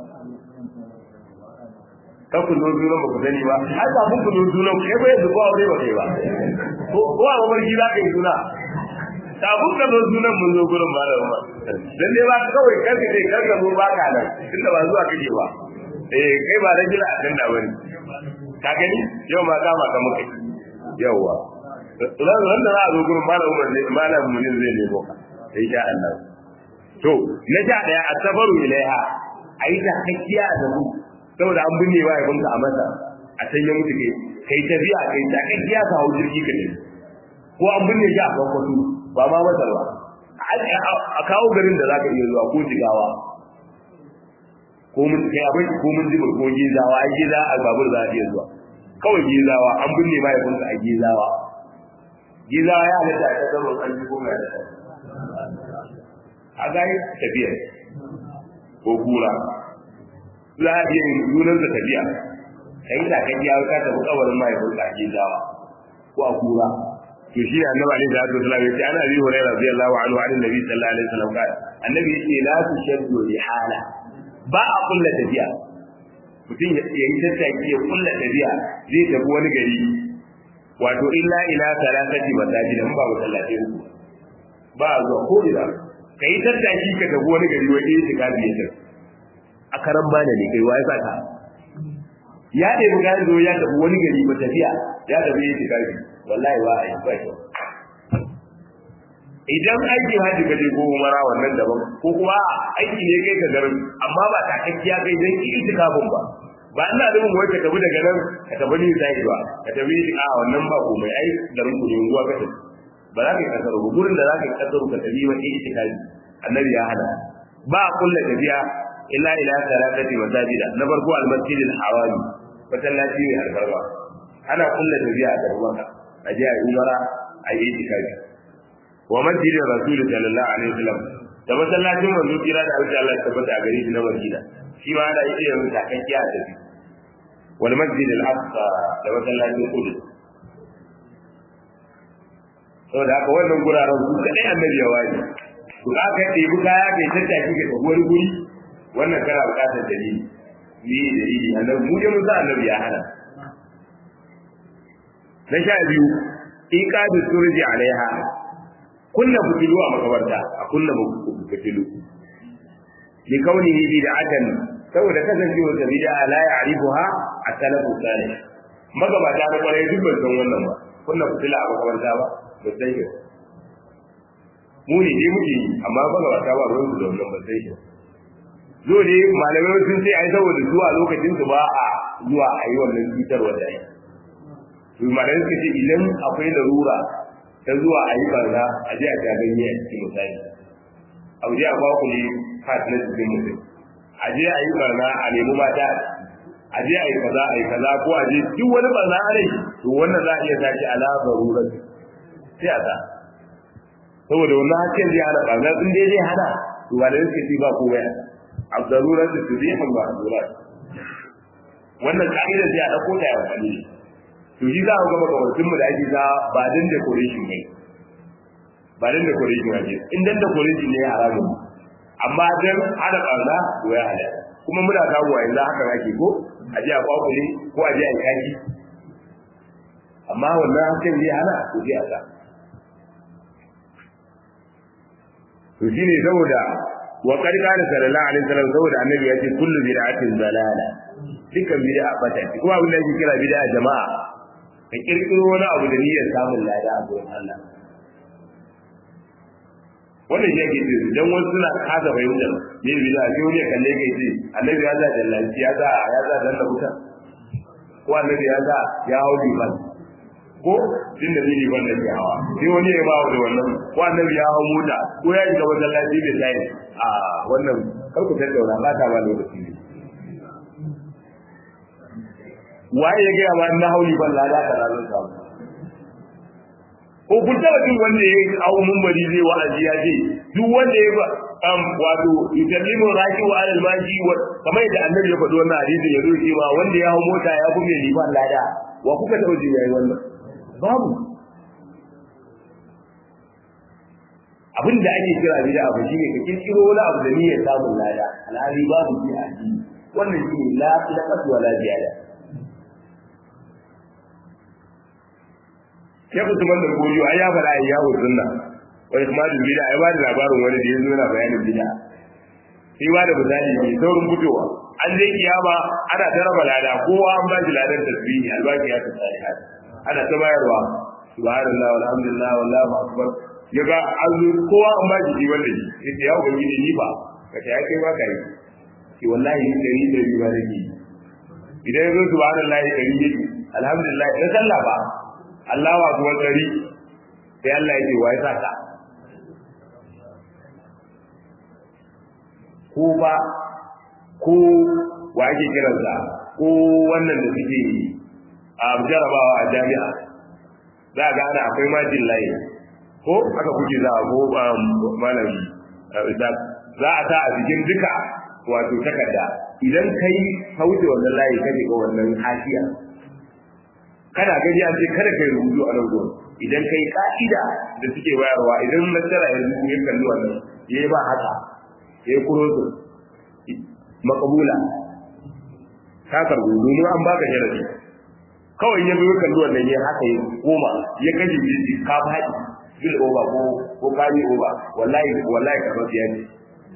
ka ku zo zuwa ba ku sani ba ai ba ku zo zuwa ku kai bai zuwa aure ba kai ba ko ko a mamarki za ka yi suna kafin ka zo sunan mun zo gurin malam Umar dan dai ba kawai kanka dai kanka zo ba ka nan tunda ba zuwa kake ba eh kai ba rajula a tunda bane ka gani yau ma ka ma ka muka yawa ran ran da za a zo gurin malam Umar ne malam mun zai nemo ka insha Allah to na sha daya asabaru ilaiha ayi ta kakkiya da mu saboda an binne wa yabonka a masa a can ya mutu kai kai tafiya kai ta kakkiya ka hau jirgi ka ne ko an binne shi a kwakwato ba ma masar ba a kawo garin da za ka iya zuwa ko jigawa ko mun kai abai ko mun jiba ko gizawa ai giza a babur za a iya zuwa kawai gizawa an binne ma yabonka a gizawa gizawa ya halatta a kasar an ji ko mai halatta a gaya tafiya ko kura za a iya yin yunar da tafiya kai da kan ya ka tafi kawarin mahaifin ka ake zawa ko a kura to shi ne annabi alaihi salatu wasallam yace ana bi hurairah radiyallahu anhu an nabi sallallahu alaihi wasallam ka annabi yace la tushaddu rihala ba a kulla tafiya mutum ya yi tattaki ya kulla tafiya zai tafi wani gari wato illa ila salatati masajid ba masallaci uku ba zuwa ko ina ka yi tattaki ka tafi wani gari wani yin shiga biye ta a karan bana ne kai waye saka ya ɗaya mu gani zo ya tafi wani gari ba tafiya ya tafi yin shiga biye wallahi wa a yi ba kyau idan aikin haji ka je ko umara wannan daban ko kuma aiki ne kai ka garin amma ba takakkiya kai dan ki itikafin ba ba ina da wai ka tafi daga nan ka tafi ni sai ba ka tafi a wannan ba komai ai garin ku ne ruwa ka tafi ba za ka yi kasar ba gurin da za ka yi kasar ka tafi wani itikafi annabi ya hana ba a kulla tafiya illa ila salatati masajida na farko al-masjid al-harami masallaci ne albarba ana kulla tafiya a gaban a je a yi umara a yi itikafi wa masjid rasul sallallahu alaihi wasallam da masallacin manzo kira da Allah Allah tabbata a gare shi na Madina shi ma ana iya yin takakkiya a tafi wal masjid al-aqsa da masallacin Qudus saboda haka wannan guraren su kadai annabi ya waje to za ka ɗebi kaya kai tattaki ka tafi wani guri wannan kana buƙatar dalili ni dalili annabi mu je mun sa annabi ya hana na sha biyu iqadu surji alaiha kunna fitilu a makabarta a kunna fitilu li kaunihi bid'atan saboda kasancewa da bid'a la ya'rifuha as-salafu salih magabata na kwarai duk ban san wannan ba kunna fitila a makabarta ba ba sai shi mu ne dai muke yi amma ba ga wata ba ruwan su da wannan ba sai shi zo ne malamai sun ce ai saboda zuwa lokacin su ba a zuwa a yi wannan cutarwa da ai to malamai suka ce idan akwai larura ta zuwa a yi barna a je a ganye a cikin misali a je a ba ku ne fat na cikin mutum a je a yi barna a nemi mata a je a yi kaza a yi kaza ko a je duk wani barna a rai to wannan za a iya tashi ala zarurar sai a sa saboda wannan hasken zai hana ɓarnar in dai zai hana to ba da yake ci ba ko waya abdarurar da su zai hamba abdurar wannan ka'idar sai a ɗauko ta ya amfani ne to shi za a gaba gabatun mu da ake za ba dan decoration ne ba dan decoration ne in dan decoration ne haramun amma dan hana ɓarna to ya hada kuma muna kawo wa yanzu haka ake ko a je a kwakule ko a je a yi kaki amma wannan hasken zai hana to zai a sa to shine saboda wa qad qala sallallahu alaihi wasallam saboda annabi ya ce kullu bid'atin dalala dukkan bid'a bata ce kuma abin da yake kira bid'a jama'a ka kirkiro wani abu da niyyar samun lada a gurin Allah wannan shi yake ce dan wasu suna kasa fahimtar me bid'a sai wani ya kalle kai ce annabi ya za dallanci ya za ya za dan da wuta ko annabi ya za ya hau liman ko din da zai liman da ke hawa sai wani ya ba da wannan ko annabi ya hau mota ko ya shiga masallaci da tayi a wannan kar ku tattauna ba ta ba lokaci ne waye ya gaya ma na hauli ban lada ka ranar samu ko kun taba jin wanda ya hawo mumbari zai wa'azi ya ce duk wanda ya um, wato yukallimu raki wa alal maji wa kamar yadda annabi ya faɗi wannan hadisin ya zo cewa wanda ya hawo mota ya kuma liman lada wa kuka taba jin yayi wannan babu abin da ake kira bida abu shine ka kirkiro wani abu da niyyar samun lada alhali babu shi a addini wannan shine la ilaqatu wala ziyada sai Usman da Godiyo ai ya fara ya hu sunna wani kuma da bida ai ba da labarin wani da yazo yana bayanin bida sai ba da misali ne saurin fitowa an zai kiyama ana ta raba lada kowa an ba shi ladan tasbihi albaki ya tsaya ana ta bayarwa subhanallah walhamdulillah wallahu akbar yaga an zo kowa an ba shi wanda shi sai ya ubangiji ni ba ka ta kai ba kai ki wallahi ni dari da biyu ba nake idan yazo subhanallah dari yake alhamdulillah da sallah ba Allahu akbar dari sai Allah yake wai saka ko ba ko wa ake kiransa ko wannan da suke a jarabawa a jami'a za ga ana akwai majin layi ko aka kuke za a ko malami za a sa a cikin duka wato takarda idan kai kauce wannan layi kaje ga wannan hashiya kana gani an ce kada kai rubutu a nan gurin idan kai ka'ida da suke bayarwa idan nasara ya zuku ya kalli wannan yayi ba haka yayi kurozo makabula ka karbu domin an baka sharadi kawai ya zo kalli wannan ya haka ya koma ya kashe jiji ka faɗi bil oba ko ko kani oba wallahi wallahi ka rabiya ne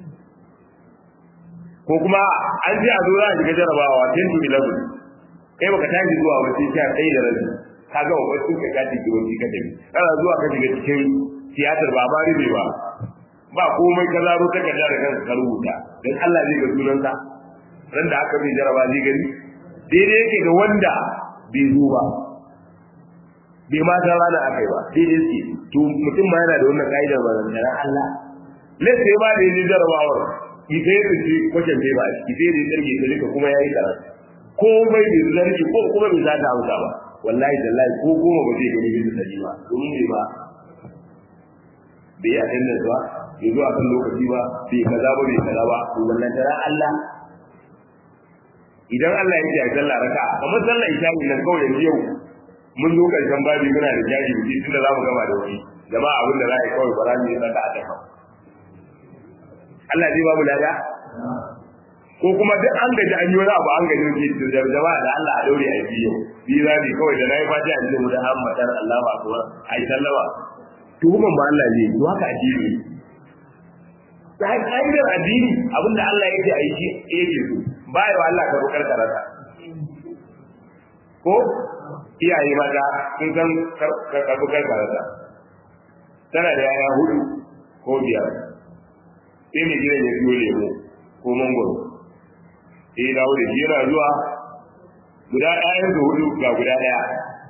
ko kuma an ji a zo za a shiga jarabawa 10 to 11 kai baka tashi zuwa ba sai sha ɗaya da rabi ka ga wani sun kai kati ki wani ka tafi kana zuwa ka shiga cikin tiyatar ba ma ribe ba ba komai ka zaro ta ka da kanka ka rubuta dan Allah zai ga sunanka ran da aka bi jaraba zai gani daidai yake da wanda bai zo ba bai ma san rana akai ba daidai yake to mutum ma yana da wannan ka'idar ba da Allah lalle ba da yi jarabawar ita yake ce kwashin bai ba ita yake tsarki ka duka kuma yayi karatu komai bai zargi ko kuma bai za ta hausa ba wallahi tallahi ko goma ba zai gani bisa sani ba domin bai ba bai yi attendance ba bai zo a kan lokaci ba bai kaza ba bai kaza ba to wannan tara Allah idan Allah ya ce a sallah raka kamar sallah isha ne nan kawai yanzu yau mun zo karshen babi muna da jaji biki tunda za mu gama da wani jama'a abin da za a yi kawai ba za mu yi saka a tafa Allah zai ba mu lada ko kuma duk an gaji an yi wani abu an gaji wani da jama'a da Allah a daure a biyu biyu za ne kawai da na yi fata a cikin da hammatar Allah ba kuwa a yi sallama tuhuman ba Allah ne to haka addini ta hanyar addini abinda Allah ya ce a yi shi yake so ba yawa Allah ka rukar karata ko iyaye mata sun san karbukar karata tana da yaya hudu ko biyar sai mai gidan ya siyo lemo ko mangoro sai dawo da shi yana zuwa guda ɗayan da hudu ga guda ɗaya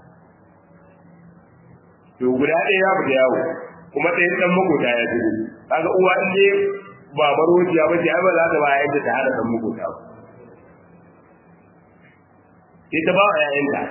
to guda ɗaya ya fita yawo kuma ɗayan ɗan makota ya shigo kaga uwa in ne ba marociya ba ce ai ba za ta ba yadda ta hada ɗan makota ba sai ta ba wa ‘ya'yanta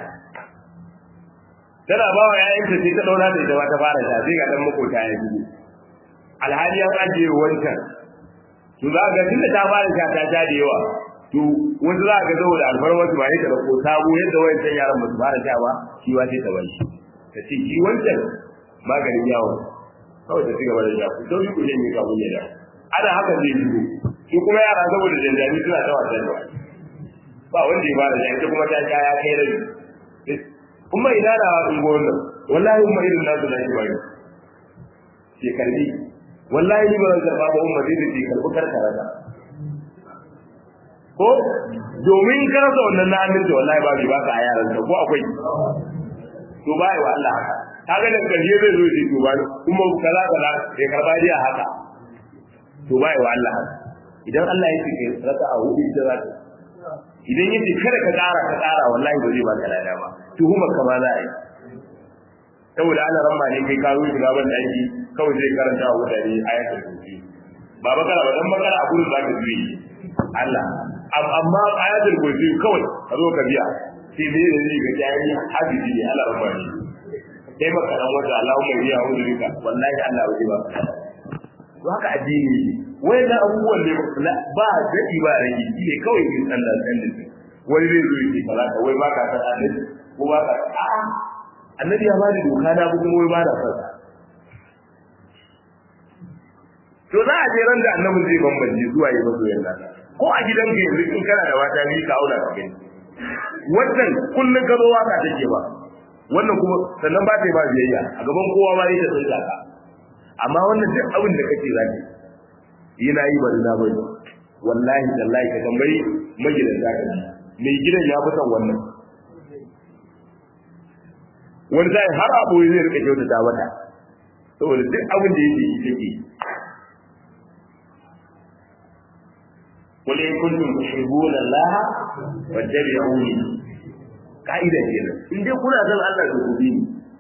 tana ba wa ‘ya'yanta sai ta ɗaura da ita ma ta fara sha sai ga ɗan makota ya shigo alhali an ajiye wancan to za ga tunda ta fara sha ta sha da yawa to wasu za ga saboda alfarmar su ba ya ta ko sabo yadda wayancan yaran ba su fara sha ba shi wa sai ta bar shi ta ce shi wancan maganin yawon kawai ta cigaba da sha ku sauri ku janye kamun ya da ana haka zai shigo su kuma yara saboda janjani suna ta wasan da ba wanda ya fara sha ita kuma ta sha ya kai rabi kuma ina da unguwar nan wallahi kuma irin nasu na shi bayu ke karbi wallahi ni ba zan karba ba umma zai ce karbi karkara da ko domin ka rasa wannan na aminta wallahi ba ba ka a yaran ka ko akwai to ba yi wa Allah haka kaga da karshe zai zo shi to ba kuma kaza kaza sai karba dai haka to ba yi wa Allah haka idan Allah ya ce raka a hudu ita za ta idan yace kada ka tsara ka tsara wallahi ba zai baka lada ba tuhumar ka ma za a yi saboda ana ramma ne kai ka zo shiga ban daki kawai zai karanta wa mutane ayatul kursi ba bakara ba dan bakara a gurin zaka ji Allah amma ayatul kursi kawai ka zo ka biya sai me ne zai ga jayi hadisi ne Allah ramma ne kai maka dan wata Allahumma biya wa duka wallahi Allah bai ba to haka addini ne wai da abubuwan ne ba dadi ba rage shi ne kawai yin sallah sallah wani zai zo yake ba ka wai ba ka san annabi ko ba ka a'a annabi ya bada doka na kuma wai ba da fasa to za a je ran da annabi zai bambance zuwa yi mazo yana ko a gidan ka yanzu in kana da wata ni ka aula ka gani wannan kullun ka zo waka take ba wannan kuma sannan ba ta yi ba biyayya a gaban kowa ma yake tsinka ka amma wannan duk abin da kake zaki yana yi bari na bari wallahi tallahi ka tambayi magidanta ka mai gidan ya fi son wannan wani zai har abu zai rika kyautata mata saboda duk abin da yake yi take قل إن كنتم تحبون الله فاتبعوني قاعدة كده إن دي كنا زم الله تقولين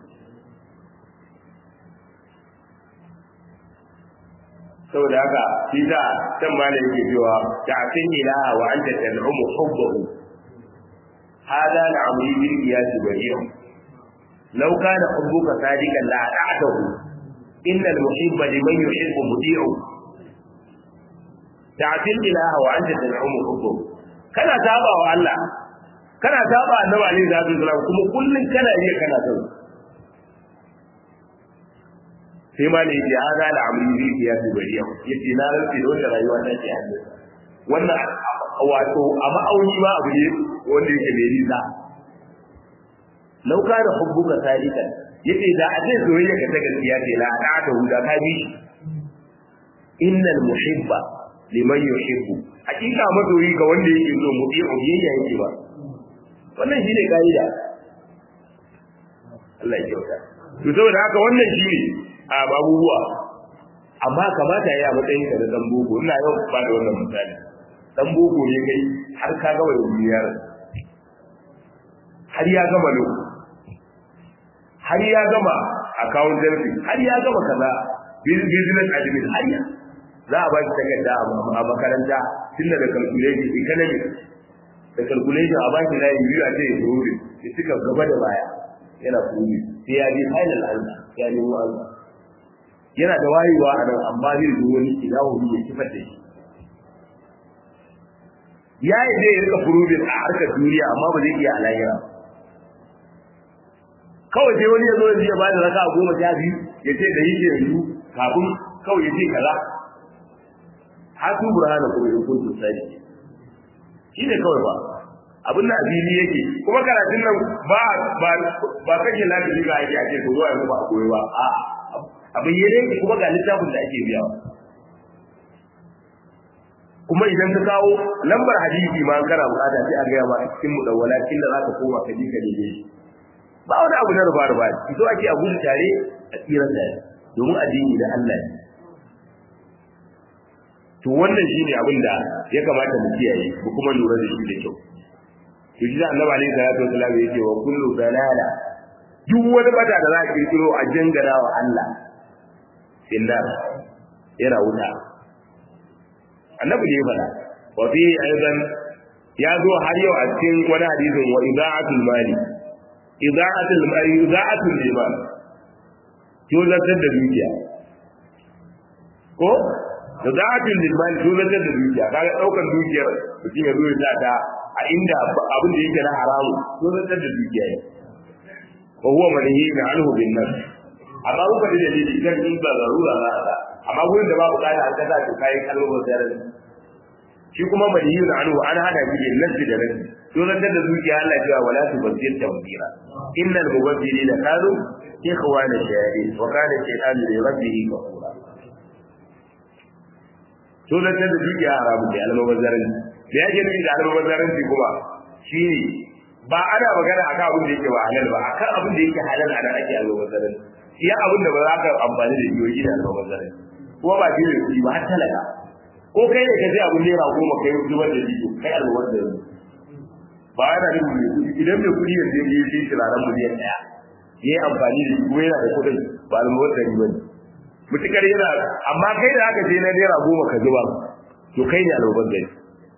saboda haka shi da can ma da yake cewa ta'tin ilaha wa anta tad'umu hubbahu hada al'amri bil qiyas bari'un law kana hubbuka sadiqan la ata'tahu innal muhibba liman yuhibbu muti'u ta'til ilaha wa anta tad'umu hubbu kana saba wa Allah kana saba annabi alaihi salatu wasallam kuma kullun kana iya kana son sai ma ne ya hada da amri bi ya fi bariya yace na rantsi da wanda rayuwa ta ke hannu wannan wato a ma'auni ba abu ne wanda yake mai nisa lauka da hubbuka sadiqan yace da a ce soyayya ka ta gaskiya ce la da ta huda ka bi innal muhibba liman yuhibbu hakika masoyi ga wanda yake so mu bi biyayya yake ba wannan shine kaida Allah ya kyauta to saboda haka wannan shine a abubuwa amma kamata yayi a matsayin ka da dan boko ina yau ba da wannan misali dan boko ne kai har ka ga wani duniyar har ya gama lo har ya gama accountancy har ya gama kaza business admin har ya za a ba shi takarda a makaranta tun daga calculation economic da calculation a ba shi layi biyu a ce ya ruri ya cika gaba da baya yana kuri sai ya je final answer ya nemo answer yana da wayewa a nan amma zai zo wani idahu ya kifar da shi ya yi zai rika furubin a harkar duniya amma ba zai iya alayira kawai sai wani ya zo ya ba da raka goma sha biyu ya ce da yake yanzu kafin kawai ya ce kaza hatu burhana kuma in kuntum sadiqi shi ne kawai ba abin da abili yake kuma karatun nan ba ba ba kake lafiya ga ake ake ko zuwa yanzu ba koyi ba a abin yake kuma ga littafin da ake biya kuma idan ka kawo lambar hadisi ma kana bukata sai a ga ma cikin mudawwala kin da zaka koma ka ji ka dai ba wani abu na rufa rufa so ake a gudu tare a tsiran da domin addini da Allah ne to wannan shine abin da ya kamata mu kiyaye mu kuma lura da shi da kyau to shi da Annabi alaihi salatu wasallam yake wa kullu dalala duk wani bata da za ka kirkiro a jangara wa Allah illa yana wuta annabi ne fada wa fi aidan ya zo har yau a cikin wani hadisin wa ida'atul mali ida'atul mali ida'atul liman to zartar da dukiya ko da za'atul liman to zartar da dukiya kaga daukan dukiyar mutum ya zo ya sa ta a inda abin da yake na haramu to zartar da dukiya ne wa huwa manhiyun anhu bin nas amma kuka da dalili kan in ba zarura za a amma gurin da babu kada an kaza to kai kalmar da shi kuma manhiyun anhu an hada shi bin nas da nas to zartar da dukiya Allah ya ce wala tubazzir tawbira innal mubazzirina kanu ikhwana shayatin wa kana shaytanu li rabbih kafura to da da dukiya haramu ne almubazzaran da yake nufi da almubazzaran kuma shi ne ba ana magana akan abin da yake ba halal ba akan abin da yake halal ana ake almubazzaran iya abin da ba za ka amfani da shi wajen almubazzaran kuma ba shi ne ba har talaka ko kai ne ka sai abin naira goma kai zubar da shi kai almubazzaran ba ana nufin mai kuɗi idan mai kuɗi yanzu ya je shi turaren miliyan ɗaya ya yi amfani da shi kuma yana da kuɗin ba almubazzaran ba ne mutukar yana amma kai da aka je na naira goma ka zuba to kai ne almubazzaran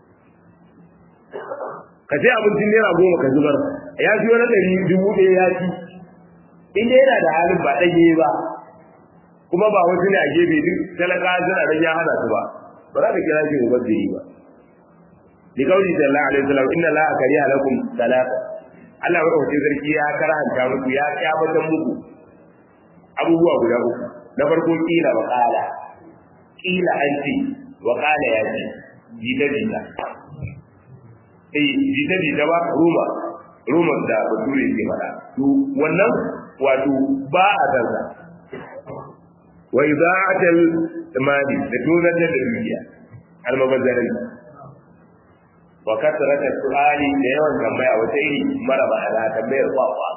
ka sai abincin naira goma ka zubar ya fi wani ɗari dubu ɗaya ya ci in dai yana da halin ba ɗage ba kuma ba wasu ne a gefe duk talaka suna da ya hana su ba ba za ka kira shi mubazziri ba li kauli sallallahu alaihi wasallam inna la kariha lakum salata Allah madaukakin sarki ya karanta muku ya kyamatan muku abubuwa guda uku na farko kila wa qala kila an ce wa qala ya ce jita jita eh jita jita ba ruma ruma da bature ke fada to wannan wato ba a dansa wa ida'atul mali da tozar da dukiya almabazzarin wa kasrata su'ali da yawan tambaya wata iri mara ma'ana tambayar kwakwa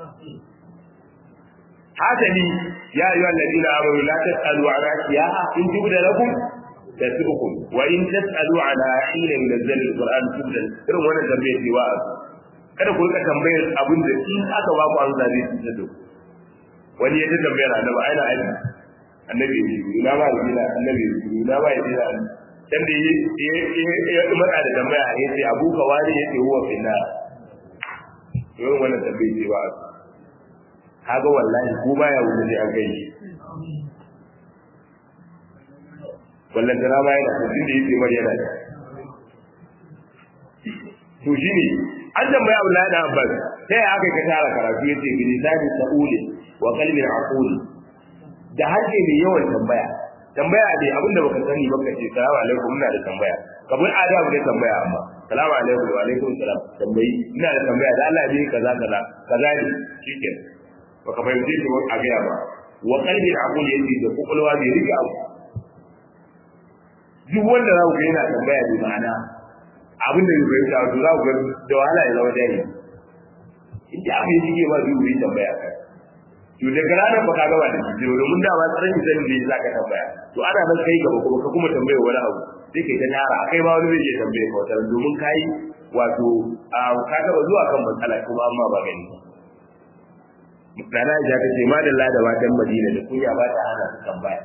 hasali ya ayyuha alladhina amanu la tas'alu an ashiya'a in tubda lakum tasu'ukum wa in tas'alu ala hina yunzal alquran tubda irin wannan tambayar ce wa kada ku rika tambayar abin da in aka ba ku amsa zai tsada da wani ya ta tambayar annabi aina aiki annabi ina ba ina annabi ina ba ina dan da ya matsa da tambaya ya ce abu ka wani ya ce huwa finna yawan wannan tambayi ce ba kaga wallahi ko baya wuce sai an kai wallan tana ma yana da tunda yake mar yana da to shine an tambaya Abdullahi da Abbas sai aka ka tara karatu yace bi lisani sa'uli wa qalbin aquli da harshe mai yawan tambaya tambaya ne abinda baka sani baka ce salamu alaikum ina da tambaya kabul adabu ne tambaya amma salamu alaikum wa alaikum salam tambayi ina da tambaya da Allah ne kaza kaza kaza ne shikenan baka fahimce shi a gaya ba wa qalbi aqul yace da kokolwa bai rike abu duk wanda za ku ga yana tambaya bi ma'ana abinda bai fahimta to za ku ga da wahala ya zama dai in da abin yake ba zai yi tambaya kai to daga ranar ba ka gaba da shi domin da ba tsaron zan ne za ka tambaya to ana nan kai gaba kuma ka kuma tambaya wani abu sai kai ta tara akai ma wani zai je tambaye ka wata domin kai wato a ka gaba zuwa kan matsala kuma amma ba gani Nana Aisha ta ce ma da lada matan Madina da kunya ba ta hana su tambaya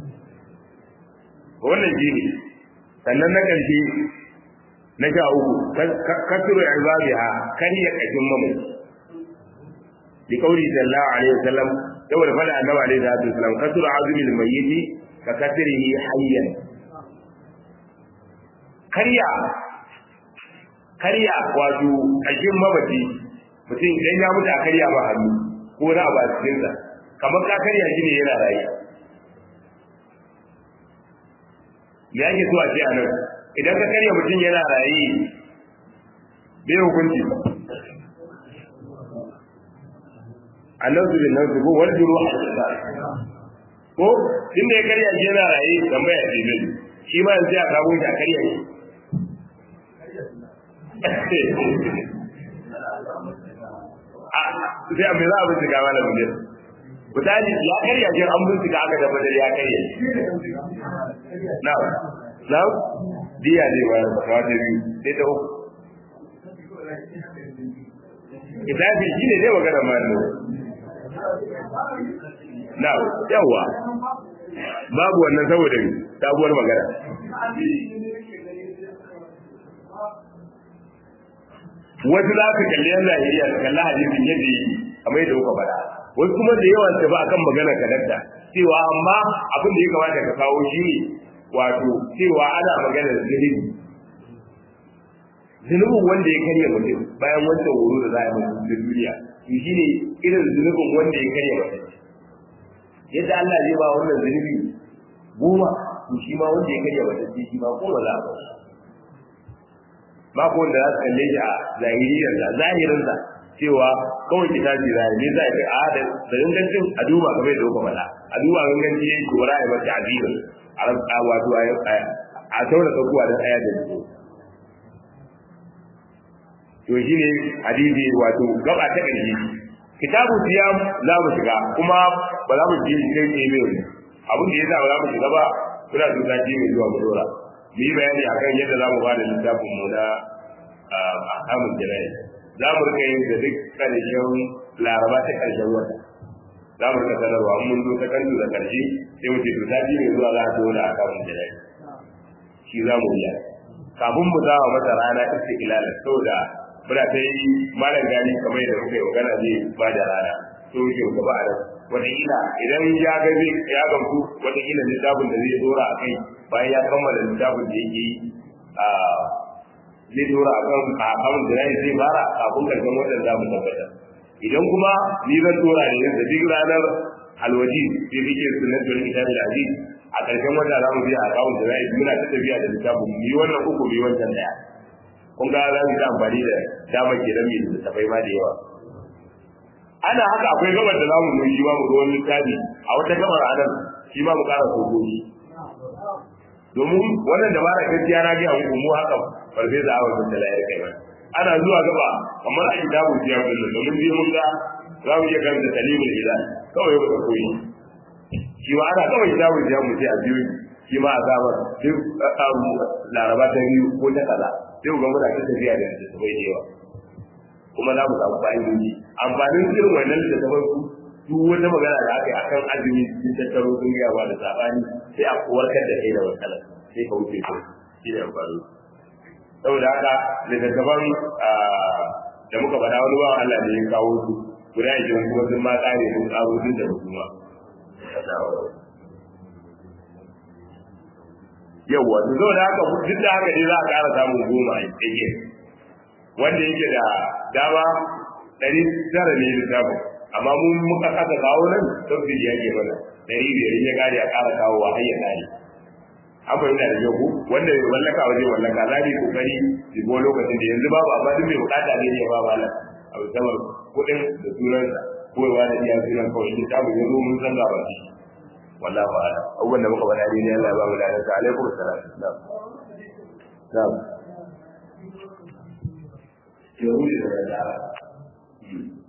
wannan shi ne sannan na ƙarshe na sha uku kasuru ibabiha kan ya kashin mamai bi kauli sallallahu alaihi wasallam saboda fada annabi alaihi salatu wasallam kasuru azmi al-mayyit ka kasrihi hayyan karya karya wato kashin mabaci mutum idan ya mutu a karya ba hannu ko na ba cikin sa kamar ka karya shi ne yana raye me yake so a ce a nan idan ka karya mutum yana raye bai hukunci annabi bin nan ko wal juru ko inda ya karya shi yana raye tambaya ce ne shi ma yanzu ya kawo shi a karya shi sai a me za a bincika mana mu ne misali ya karya shi an bincika aka tabbatar ya karya na na diya ne ba da kawo da biyu sai ta uku kitabi shi ne zai magana ma ne na yawa babu wannan saboda sabuwar magana wasu za ka kalli yan zahiriya su kalli hadisin yadda yake kamar yadda kuka faɗa wasu kuma da yawan ta ba akan maganar kadadda cewa amma abin da ya kamata ka kawo shi ne wato cewa ana maganar zunubi zunubin wanda ya karya mutum bayan wancan horo da za a yi mutum da duniya to shi ne irin zunubin wanda ya karya mutum yadda Allah zai ba wannan zunubi goma to shi ma wanda ya karya mutum shi ma goma za a ba ba ko wanda za su kalle shi a zahiriyar da zahirin sa cewa kawai kitabi zai ne zai ga a da da gangancin a duba kamar da kuka faɗa a duba ganganci yayin ko ra'ayi mata azibin a wato a taura tsakuwa don aya da nutso to shi ne hadisi wato gaba ta ƙarshe kitabu siyam za mu shiga kuma ba za mu ji kai ne mai abin da yasa ba za mu shiga ba kuna so sati mai zuwa mu dora mu yi bayani akan yadda za mu ba da littafin mu na ahkamul janayi za mu rika yin da duk ƙarshen laraba ta ƙarshen wata za mu rika sanarwa mun zo ta kanzu da ƙarshe sai mu ce to sati mai zuwa za a zo da ahkamul janayi shi za mu yi kafin mu za masa rana istiqlal saboda muna ta yi malam gani kamar da muka yi magana zai ba da rana to yake gaba a nan wataƙila idan ya ga zai ya gamsu wataƙila littafin da zai dora a kai bayan ya kammala littafin da yake a zai dora a kan kafin da zai fara kafin karshen watan za mu tabbata idan kuma ni zan dora ne da duk ranar alwaji sai kike sunnatul kitabil aziz a karshen wata za mu biya a kawun da zai muna ta tafiya da littafin mu yi wannan uku mu yi wancan daya kun ga za mu yi amfani da dama ke da mai littafai ma da yawa ana haka akwai gabar da zamu zo shi ma mu ga wani littafi a wata gabar a nan shi ma mu ƙara sojoji domin wannan dabara gaskiya na ga muku mu haka farfesa Ahmad bin Talai ya kai mana ana zuwa gaba kamar a kitabu ya kullu domin je mun ga za mu iya karanta talimul hilal kawai ba koyi shi ma ana kawai kitabu ya mu ce a biyu shi ma a gabar duk laraba ta biyu ko ta kaza sai ga muna ta tafiya da da bai da yawa kuma za mu samu fa'idoji amfanin irin wannan da tabar ku duk wata magana da aka yi akan azumi sun tattaro sun gaya ba da sabani sai a warkar da kai da matsala sai ka wuce ko shi da amfani saboda haka littattafan da muka faɗa wani ba Allah ne ya kawo su guda ashirin kuma sun ma tsare sun tsaro sun da hukuma yawwa to zo da haka duk da haka ne za a ƙara samun goma a yake wanda yake da dama ɗari tara ne littafin amma mun muka kasa kawo nan sauki ya ke mana ɗari biyar ya kare a ƙara kawo wa har ya kare an fahimta da yau wanda ya wallaka waje wallaka za mu kokari su go lokacin da yanzu babu amma duk mai bukata ne ya ba malam a musamman kuɗin da sunansa ko ya wani iya sunan kawai littafin ya zo mun san ga ba wallahu a'lam abubuwan da muka faɗa ne Allah ya ba mu ladan sa alaikum assalam na'am na'am yahudi da nasara